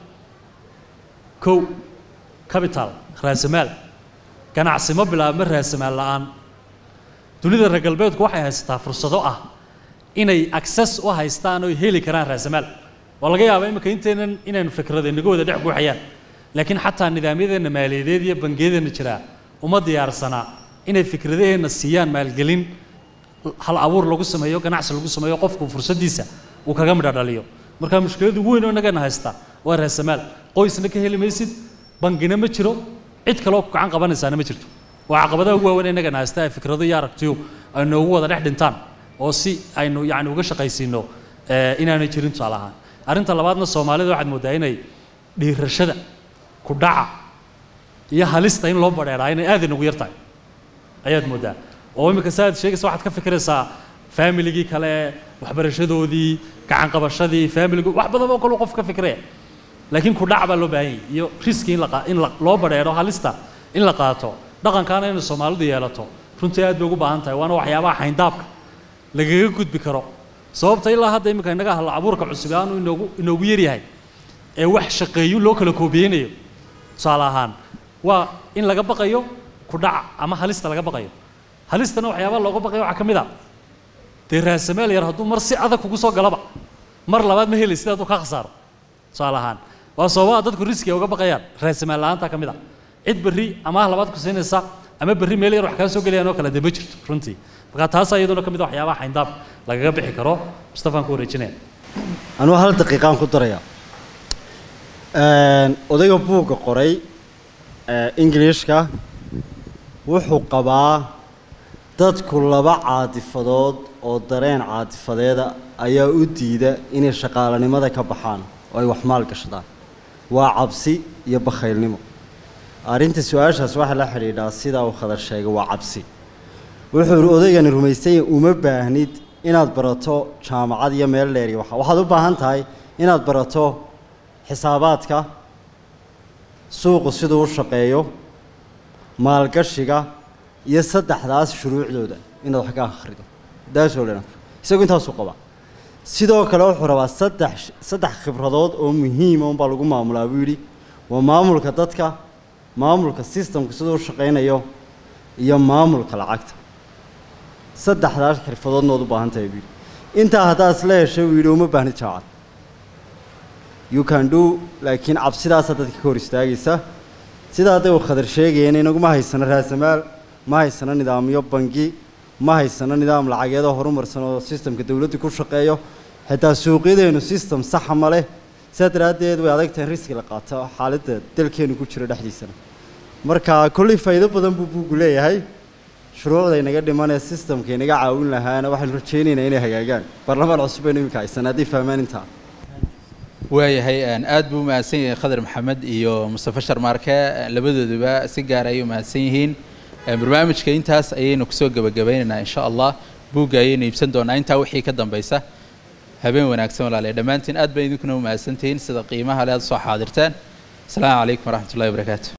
S4: kow capital raasamaal ganacsi ma bilaabma raasamaal la'aan dunida reer galbeedku waxay haysataa fursado ah inay access u haystaan oo heli karaan raasamaal waa laga yaabaa imika intaynan inaynu fikrada inaga wada dhex guuxayaan laakiin xataa nidaamyadeenna maaliyadeed iyo bangiyadeenna jiraa uma diyaarsanaa inay fikradaheenna siiyaan maalgelin hal abuur lagu sameeyo ganacsi lagu sameeyo qofku fursaddiisa uu kaga midha dhaliyo marka mushkilada ugu weyn oo innagana haysta waa raasamaal qoysna ka heli maysid bangina ma jiro cid kale oo ku gacan qabanaysaana ma jirto waa caqabadaha ugu waaweyn ee innagana haysta ee fikrado iyo aragtiyo ay noogu wada dhex dhintaan oo si aynu yacni uga shaqaysiino eh, inaanay jirin tusaale ahaan arrinta labaadna soomaalida waxaad mooddaa inay dhiirashada ku dhaca iyo halista in loo badheeraa inay aad inagu yar tahay ayaad mooddaa oo imika saaad sheegaysa waxaad ka fikiraysaa familigii kale waxbarashadoodii gacan qabashadii familigu wax badan oo kale qof ka fikiraya laakiin ku dhac baa loo baahan yahay iyo riski in la qa- in la- loo badheero halista in la qaato dhaqankaana inay soomaalidu yeelato runtii aad bay ugu baahan tahay waana waxyaabaha xayndaabka lagaga gudbi karo sababta ilaa hadda imika innaga hal abuurka cusub aanu inoogu inoogu yaryahay ee wax shaqeeyo loo kala koobiyeynayo tusaale ahaan waa in laga baqayo ku dhaca ama halista laga baqayo halistana waxyaabaha looga baqayo waxaa ka mid a dee raasamaal yar hadduu mar si adag kugu soo galaba mar labaad ma heli sidaad u ka khasaaro tusaale ahaan waa sababaha dadku riski ay uga baqayaan raasamaal la'aanta ka mid a cid berri amaah labaad ku siinaysa ama berri meel yar wax kaa soo gelayaan oo kale dee ma jirto runtii marka taas iyaduna ka mid a waxyaabaha xayndaab lagaga bixi karo mustafaan ku wareejinaya
S3: anuu hal daqiiqaan ku daraya odayga buugga qoray ee ingiliishka wuxuu qabaa dadku laba caatifadood oo dareen caatifadeeda ayaa u diida inay shaqaalanimada ka baxaan oo ay wax maal gashadaan waa cabsi iyo bakhaylnimo arrinta su-aashaas waxaa la xidhiidhaa sidaa uu khadar sheegay waa cabsi wuxuu odaygani rumaysan yahay uma baahnid inaad barato jaamacad iyo meel dheer iyo waxa waxaad u baahan tahay inaad barato xisaabaadka suuqu siduu u shaqeeyo maalgashiga iyo saddexdaas shuruucdooda inaad wax ka akhrido daasoo dhan isagu intaasuu qabaa sidoo kale wuxuu rabaa saddex saddex khibradood oo muhiima unbaa lagu maamulaa buu yidhi waa maamulka dadka maamulka systemka siduu u shaqaynayo iyo maamulka lacagta saddexdaas xirfadoodna waad u baahan tahay buu yidhi intaa haddaad isla heshay buu yidhi uma baahnid jaamacad you can do laakiin cabsidaasaa dadka ka hor istaagaysa sidaa hadday uu khadar sheegayeen inaguma haysano raasamaal ma haysano nidaamyo bangi ma haysano nidaam lacageedoo horumarsan oo sistamka dowladdu ku shaqeeyo xitaa suuqyadeenu sistem saxa ma leh sidaa daraaddeed way adag tahay in riski la qaato xaaladda dalkeenu ku jiro dhexdiisana marka kolley faa'iido badan buu buuggu leeyahay shuruucda inaga dhimanee sistamka inaga caawin lahaana waxaynu rajaynaynaa inay hagaagaan baarlamaan cusub baynu iminka haysan haddii fahmaan intaa
S1: waayahay een, aad buu umahadsan yahay khadar maxamed iyo mustafa sharmaarke labadooduba si gaar ayay umahadsan yihiin Een, barnaamijka intaas ayaynu kusoo gebagabaynaynaa insha allah buugga ayaynu iibsan doonaa intaa wixii ka dambaysa habeen wanaagsan walaalayaal dhammaantiin aad baan idinkuna umahadsantihiin sida qiimaha le aad soo xaadirteen asalaamu calaykum waraxmat ullahi wabarakaatu